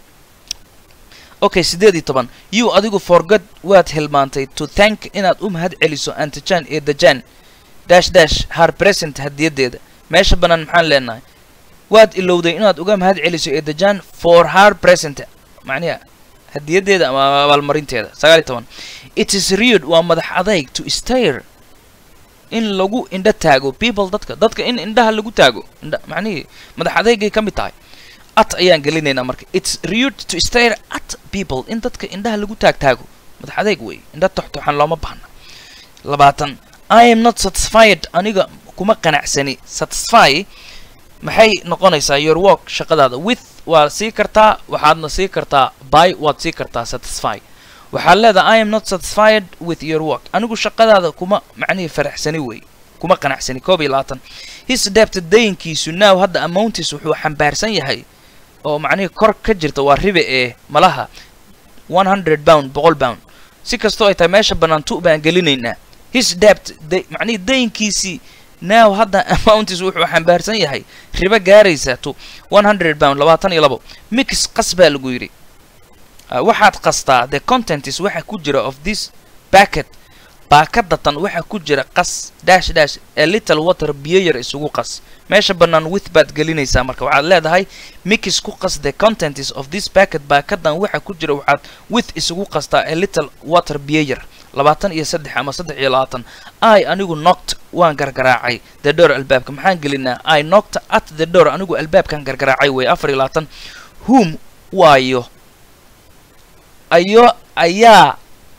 okay siddeed iyo toban you adigu forgot waad hilmaantay to thank inaad u mahad celiso antijan ee dajan dash dash har present hadiyadeeda meesha bannaan maxaan leenahay waad ilowday inaad uga mahad celiso ee dajan for her present macniha hadiyadeeda ama abaalmarinteeda sagaal iyo toban it is rude waa madax adayg to stare in lagu indho taago people dadka dadka in indhaha lagu taago indha macnihii madax adeygay ka mid tahay at ayaan gelinaynaa marka it's rude to stare at people in dadka indhaha lagu taag taago madax adeyg wey indha toxtoxan looma baahna labaatan i am not satisfied aniga kuma qanacsani satisfy maxay noqonaysaa your work shaqadaada with waa sii kartaa waxaadna sii kartaa by waad sii kartaa satisfy waxaad leedahay i am not satisfied with your work anigu shaqadaada kuma macnihii faraxsani wey kuma qanacsani koob iyo labaatan his debt dayinkiisu now hadda amountis wuxuu xambaarsan yahay oo macnihii kor ka jirta waa ribe ee malaha one hundred pound boqol pound si kastoo ay tahay meesha bannaan tu baan gelinaynaa his debt day macnihii dayinkiisii now hadda amountis wuxuu xambaarsan yahay ribo gaaraysa to one hundred pound labaatan iyo labo mix qas baa lagu yidhi Uh, waxaad qastaa the contentis waxa ku jira of this packet baakadatan waxa ku jira qas dash dash a little water biyo yar isugu qas meesha bannaan with baad gelinaysaa marka waxaad leedahay mix ku qas the contentis of this packet baakadan waxa ku jira waxaad with isugu qastaa a little water biyo yar labaatan iyo saddex ama saddex iyo labaatan i anigu knocked waan gargaraacay the door albaabka maxaan gelinaa i knocked at the door anigu albaabkan gargaraacay wey afar iyo labaatan whom waayo ayo ayaa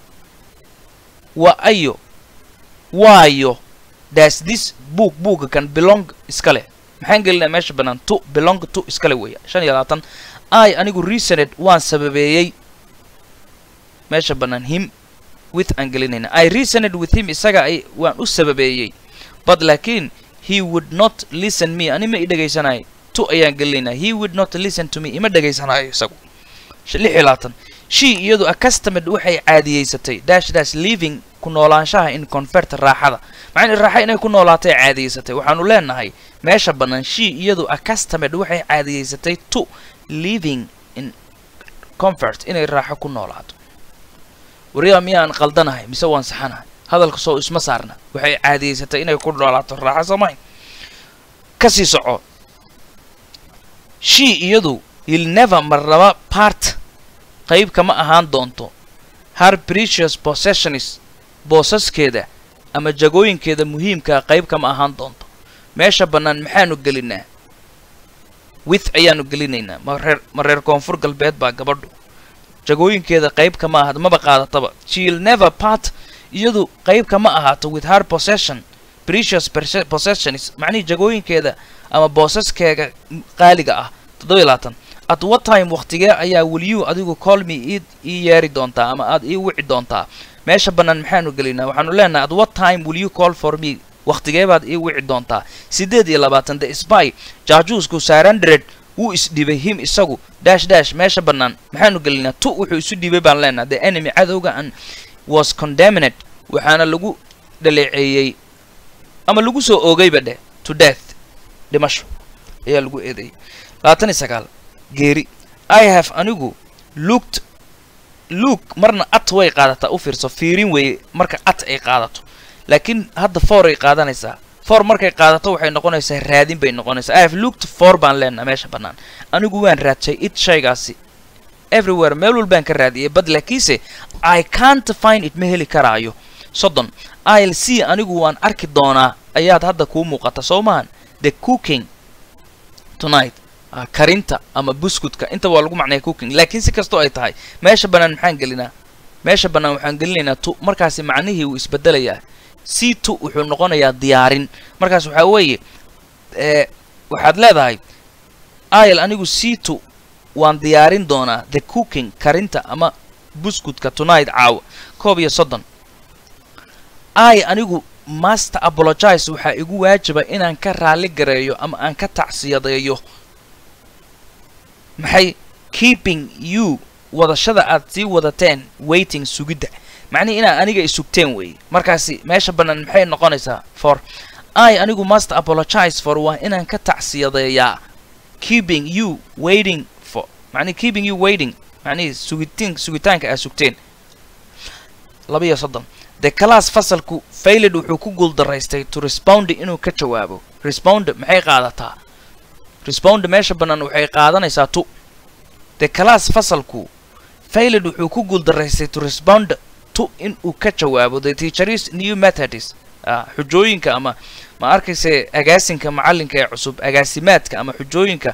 wa ayo waayo das this book buuga kan belong iska leh maxaan gelinaa meesha bannaan to belong to iskale weeya shan iyo labaatan i anigu reasoned waan sababeeyey meesha bannaan him with aan gelinayna i reasoned with him isaga ay waan u sababeeyey but laakiin he would not listen me ani ma i dhegaysanayo to ayaan gelinaynaa he would not listen to me ima dhegaysanayo isagu lix iyo labaatan she iyadu accustomed waxay caadiyeysatay dash dash living ku noolaanshaha in convert raaxada macnaa raaxa inay ku noolaatay caadiyeysatay waxaanu leenahay meesha bannaan she iyadu accustomed waxay caadiyeysatay to living in comfort inay raaxo ku noolaato wariyaa miyaan qaldanahay mise waan saxanahay hadalka soo isma saarna waxay caadiyeysatay inay ku noolaato raaxo soomay kasii soco she iyadu il never marnaba part qayb kama ahaan doonto her precious possessionis boosaskeeda ama jagooyinkeeda muhiimkaa qayb kama ahaan doonto meesha bannaan maxaanu gelinaa with ayaanu gelinaynaa ma reer ma reer koonfur galbeed baa gabadhu jagooyinkeeda qayb kama ahaato maba qaadataba she'll never part iyadu qayb kama ahaato with her possession precious perse- possessions macnihii jagooyinkeeda ama boosaskeega qaaliga ah toddoba iyo labaatan at what time waqtigee ayaa weliyu adigu call me ii ii yeeri doontaa ama aad ii wici doontaa meesha bannaan maxaanu gelinaa waxaanu leenahay at what time will you call for me waqtigee baad ii wici doontaa siddeed iyo labaatan the spy jaajuusku sarandred wuu isdhibay him isagu dash dash meesha bannaan maxaanu gelinaa tu wuxuu isu dhibay baan leenahay the enemy cadowga an was condemned waxaana lagu dhaleeceeyey ama lagu soo oogayba dheh to death dhimasho ayaa lagu eedeeyey labaatan iyo sagaal geeri i have anigu looked look marna at way qaadataa u fiirso fiirin weeye marka at ay qaadato laakiin hadda for ay qaadanaysaa for markay qaadato waxay noqonaysaa raadin bay noqonaysaa i have looked for baan leenaha meesha bannaan anigu waan raadshay it shaygaasi everywhere meel walbaan ka raadiyay bad laakiinse i can't find it ma heli karaayo soddon i'll see anigu waan arki doonaa ayaad hadda kuu muuqata soo maahan the cooking tonight ah, karinta ama buskutka inta waa lagu macnaya cooking laakiin si kastoo ay tahay meesha bannaan maxaan gelinaa meesha bannaan waxaan gelinaynaa tu markaasi macnihii wuu isbedelayaa c tu wuxuu noqonayaa diyaarin markaas waxaa weeye ee waxaad leedahay il anigu c tu waan diyaarin doonaa the cooking karinta ama buskutka tonight caawa koob iyo soddon i anigu master apologize waxaa igu waajiba inaan ka raali gareeyo ama aan ka tacsiyadeeyo maxay keeping you wadashada aad sii wadateen waiting sugidda macnihi inaad aniga isugteen weeye markaasi meesha bannaan maxay noqonaysaa for i anigu master apologize for waa inaan ka tacsiyadeeyaa keeping you waiting for macnihi keeping you waiting macnihi sugitiin sugitaanka aad sugteen laba iyo soddon the class fasalku failed wuxuu ku guuldaraystay to respond inuu ka jawaabo respond maxay qaadataa respond meesha bannaan waxay qaadanaysaa tu the class fasalku failed wuxuu ku guuldaraystay to respond to in uu ka jawaabo the teacher's new methods ah, xujooyinka ama ma arkayse agaasinka macallinka ee cusub agaasimaadka ama xujooyinka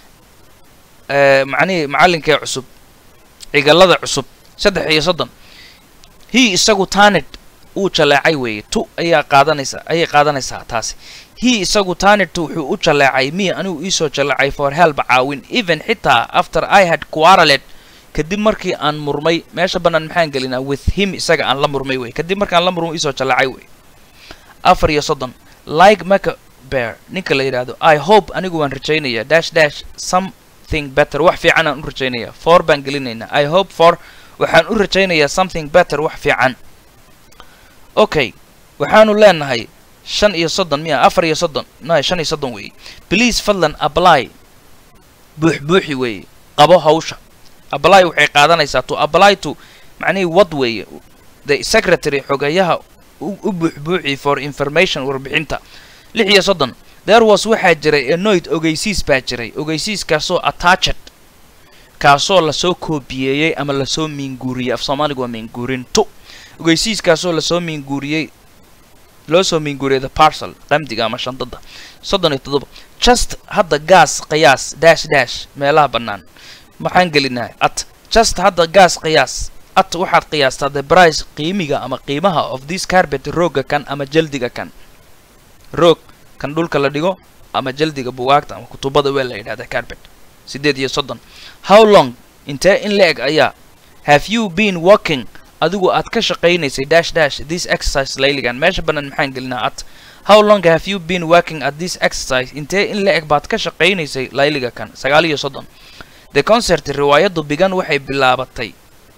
eh, macnihii macallinka ee cusub cigallada cusub saddex iyo soddon he isagu tanit uu jaleecay weeye tu ayaa qaadanaysa ayay qaadanaysaa taasi he isagu tanit wuxuu u jaleecay me anigu iisoo jaleecay for help caawin even xitaa after i had quarreled kadib markii aan murmay meesha bannaan maxaan gelinaa with him isaga aan la murmay wey kadib markaan la murmay iisoo jaleecay wey afar iyo soddon like maka bear ninka la yidhaahdo i hope anigu waan rajaynayaa dash dash something better wax fiican aan u rajaynayaa for baan gelinaynaa i hope for waxaan u rajaynayaa something better wax fiican okay waxaanu leenahay shan iyo soddon miya afar iyo soddon no shan iyo soddon weeye please fadlan apply buux buuxi weeye qabo hawsha apply waxay qaadanaysaa to apply to macnihii wad weeye the secretary xogayaha u u buuxbuuxi for information warbixinta lix iyo soddon there was waxaa jiray enoid ogeysiis baa jiray ogeysiiskaasoo attached kaasoo lasoo koobiyeeyey ama lasoo miinguuriyey af soomaaliga waa miinguurin tu ogeysiiskaasoo lasoo miinguuriyey loo soo miinguuriyey the parcel qamdiga ama shandada soddon iyo toddoba just hadda gaas qiyaas dash dash meelaha bannaan maxaan gelinaa at just hadda gaas qiyaas at waxaad qiyaastaa the price qiimiga ama qiimaha of this carpet rooga kan ama jaldiga kan roog kan dhulka la dhigo ama jaldiga bugaagta ama kutubada waa la yidhahda carpet siddeed iyo soddon how long intee in la eg ayaa have you been working adigu aad ka shaqaynaysay dash dash this exercise layligan meesha bannaan maxaan gelinaa at how long have you been working at this exercise intee in la eg baad ka shaqaynaysay layliga kan sagaal iyo soddon the concert riwaayaddu bigan waxay bilaabatay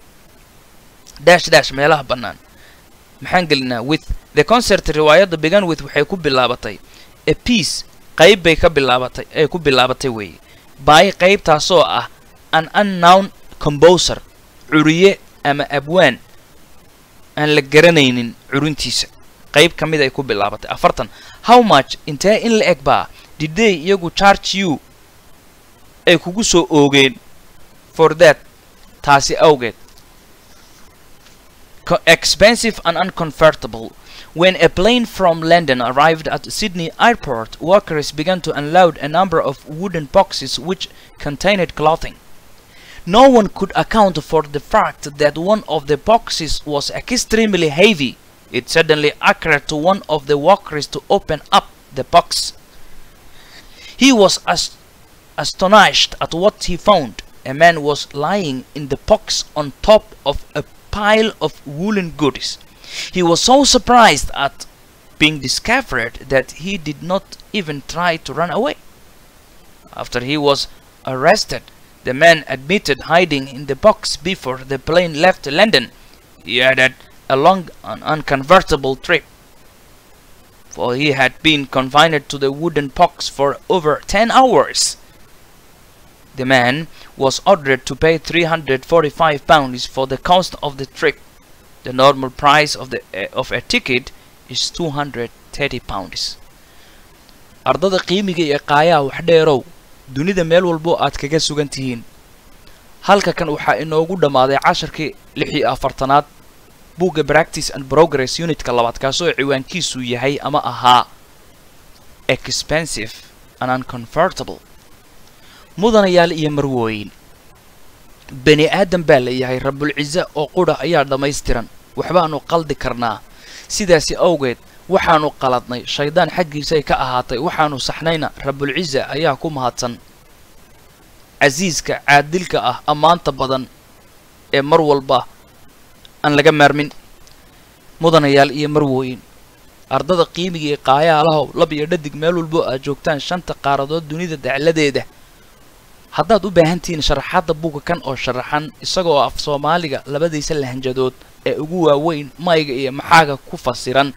dash dash meelaha bannaan maxaan gelinaa with the concert riwaayadda began with waxay ku bilaabatay a piece qayb bay ka bilaabatay ay ku bilaabatay weeye by qaybtaasoo ah an unknown composer curiye ama abwaan aan la garanaynin curintiisa qayb ka mid ay ku bilaabatay afartan how much intee in la eg baa diday iyagu charge you ay kugu soo oogeen for that taasi awgeed co- expensive and uncomfortable. When a plane from London arrived at Sydney airport, workers began to unload a number of wooden boxes which contained clothing. No one could account for the fact that one of the boxes was extremely heavy. It suddenly occurred to one of the workers to open up the box. He was as- astonished at what he found. A man was lying in the box on top of a pile of woolen goodies. He was so surprised at being discovered that he did not even try to run away. After he was arrested, the man admitted hiding in the box before the plane left London. He added a long and unconvertible trip, for he had been confined to the wooden box for over 10 hours. The man was ordered to pay 345 pounds for the cost of the trip. The normal price of the uh, of a ticket is 230 pounds. ardada qiimiga iyo qaayaha wax dheerow dunida meel walbo aad kaga sugan tihiin halka kan waxaa inoogu dhammaaday casharkii lix iyo afartanaad buugga practice and progress unitka labaad kaasoo ciwaankiisu yahay ama ahaa expensive and uncomfortable mudanayaal iyo marwooyin bani aadan baa leeyahay rabulcize oo qudha ayaa dhammaystiran waxbaanu qaldi karnaa sidaasi awgeed waxaanu qaladnay shaydaan xaggiisay ka ahaatay waxaanu saxnayna rabulcize ayaa ku mahadsan casiiska caadilka ah ammaanta badan ee mar walba aan laga maarmin mudanayaal iyo marwooyin ardada qiimiga iyo qaayaalahow lab iyo dhadig meel walbo aad joogtaan shanta qaaradood dunida dacladeeda haddaad u baahan tihiin sharaxaadda buugga kan oo sharaxan isagoo af soomaaliga labadiisa lahanjadood ee ugu waaweyn mayga iyo maxaaga ku fasiran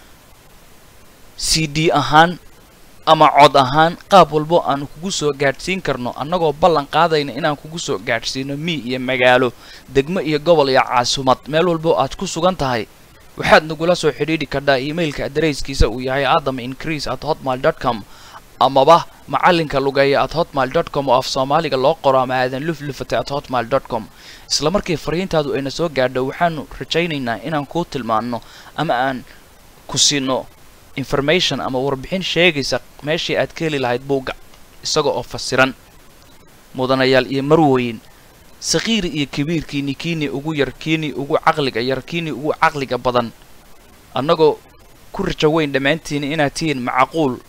c d ahaan ama cod ahaan qaab walbo aanu kugu soo gaadhsiin karno annagoo ballan qaadayna inaan kugu soo gaadhsiino mii iyo magaalo degmo iyo gobol iyo caasumad meel walbo aad ku sugan tahay waxaad nagula soo xidhiidhi kardhaa emailka adareyskiisa uu yahay adam increase at hotmail dot com amaba macalinka lugeeya at hotmail dot com oo af soomaaliga loo qoro ama aadan luflufata at hotmail dot com isla markii fariintaadu ayna soo gaadho waxaanu rajaynaynaa inaan kuu tilmaanno ama aan ku siino information ama warbixin sheegaysa meeshii aad ka heli lahayd buugga isaga oo fasiran mudanayaal iyo marwooyin sakhiiri iyo kabiirkiini kiini ugu yar kiini ugu caqliga yar kiini ugu caqliga badan annagoo ku rajo weyn dhammaantiina inaad tihiin macquul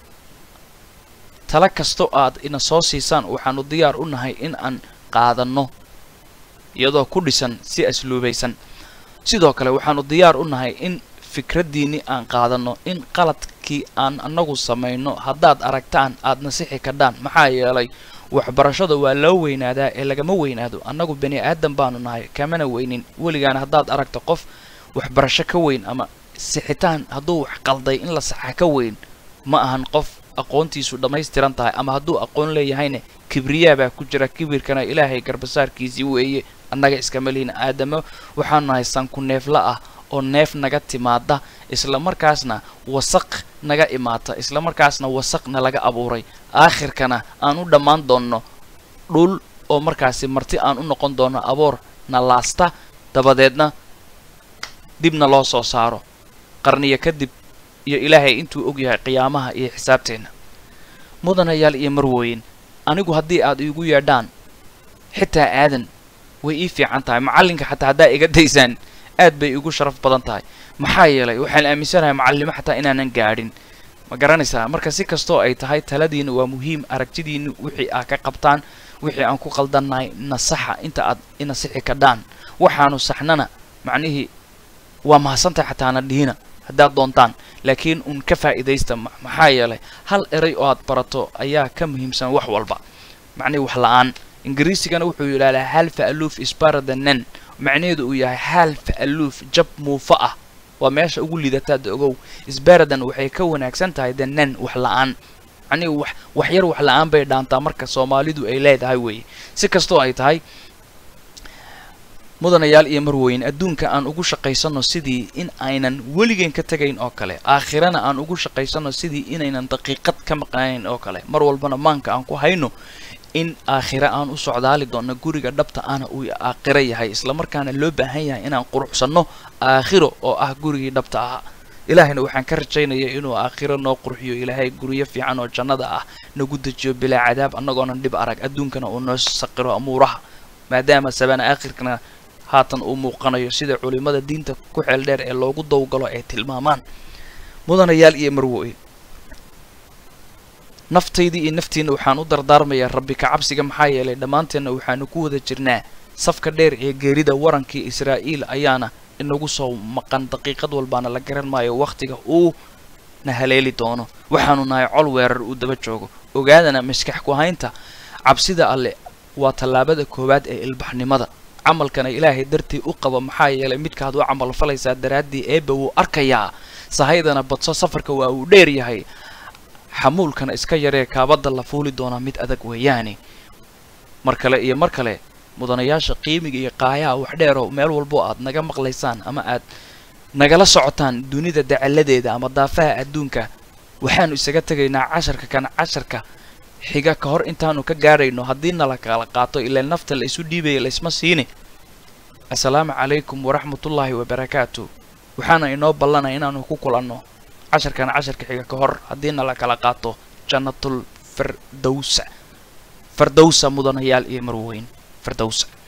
tala kasto aad ina soo siisaan waxaanu diyaar u nahay in aan qaadanno iyadoo ku dhisan si asluubaysan sidoo kale waxaanu diyaar u nahay in fikraddiinni aan qaadanno in qaladkii aan annagu samayno haddaad aragtaan aad nasixi kadhaan maxaa yeelay waxbarashada waa loo weynaadaa ee lagama weynaado annagu bani aadan baanu nahay kamana weynin weligaana haddaad aragto qof waxbarasho ka weyn ama sixitaan hadduu wax qalday in la saxa ka weyn ma ahan qof aqoontiisu dhammaystiran tahay ama hadduu aqoon leeyahayna kibriyaa baa ku jira kibirkana ilaahay garbasaarkiisii weeye annaga iskama lihin aadamo waxaanu nahay sanku neefla ah oo neef naga timaada isla markaasna wasaq naga imaata isla markaasna wasaqna laga abuuray aakhirkana aan u dhammaan doonno dhul oo markaasi marti aan u noqon doonno aboor na laasta dabadeedna dibna loo soo saaro qarniyo kadib iyo ilaahay intuu og yahay qiyaamaha iyo xisaabteenna mudanayaal iyo marwooyin anigu haddii aad iigu yeedhaan xitaa aadan way ii fiican tahay macallinka xataa haddaa iga daysaan aad bay igu sharaf badan tahay maxaa yeelay waxaan aaminsanahay macallimo xataa inaanan gaadhin ma garanaysaa marka si kastoo ay tahay taladiina waa muhiim aragtidiina wixii aad ka qabtaan wixii aan ku qaldannahay nasaxa inta aad inasixi kadhaan waxaanu saxnana macnihii waa mahadsantahay xataana dhihina haddaad doontaan laakiin uun ka faa'iidaysta maxaa yeelay hal eray oo aad barato ayaa ka muhiimsan wax walba macnihi wax la-aan ingiriisigana wuxuu yidhahdaa halfa aluuf isbaradanen macnaheedu uu yahay halfa aluuf jab muufa ah waa meesha ugu liidataad ogow isbaradan waxay ka wanaagsan tahay the nen wax la-aan macnihi wax wax yar wax la-aan bay dhaantaa marka soomaalidu ay leedahay weeye si kastoo ay tahay mudanayaal iyo marweyn adduunka aan ugu shaqaysanno sidii in aynan weligeen ka tegayn oo kale aakhirana aan ugu shaqaysanno sidii inaynan daqiiqad ka maqnaanayn oo kale mar walbana maanka aan ku hayno in aakhire aan u socdaali doonno guriga dhabta ana uu aakhiro yahay islamarkaana loo baahan yahay inaan quruxsanno aakhiro oo ah gurigii dhabta ah ilaahayna waxaan ka rajaynaya inuu aakhiro noo qurxiyo ilaahay guryo fiican oo jannada ah nagu dejiyo bilaa cadaab annagoonan dhib arag adduunkana uu noo saqiro amuuraha maadaama sabana aakhirkana haatan uu muuqanayo sida culimmada diinta ku xeel dheer ee loogu dawgalo ay tilmaamaan mudanayaal iyo marwoy naftaydii iyo naftiina waxaan u dardaarmayaa rabbi ka cabsiga maxaa yeelay dhammaanteenna waxaanu ku wada jirnaa safka dheer ee geerida warankii israa'iil ayaana inagu soo maqan daqiiqad walbaana la garan maayo wakhtiga uu na haleeli doono waxaanu nahay col weerar uu daba joogo ogaadana maskax ku haynta cabsida alle waa tallaabada koowaad ee ilbaxnimada camalkana ilaahay dartii u qaba maxaa yeelay midkaad u camal falaysaa daraaddii eebba wuu arkayaa sahaydana badso safarka waa uu dheer yahay xamuulkana iska yaree kaabadda la fuuli doonaa mid adag weeyaane mar kale iyo mar kale mudanayaasha qiimiga iyo qaayaha wax dheeroo meel walbo aad naga maqlaysaan ama aad nagala socotaan dunida dacalladeeda ama daafaha adduunka waxaanu isaga tegaynaa casharka kan casharka xiga ka hor intaanu ka gaadhayno haddii nala kala qaato ilaa nafta la isu dhiibaya laysma siine assalaamu calaykum waraxmatullaahi wabarakaatu waxaana inoo ballanaya inaanu ku kulanno casharkan casharka xiga ka hor haddii nala kala qaato jannatul firdowsa firdowsa mudanayaal iyo marweyn firdowsa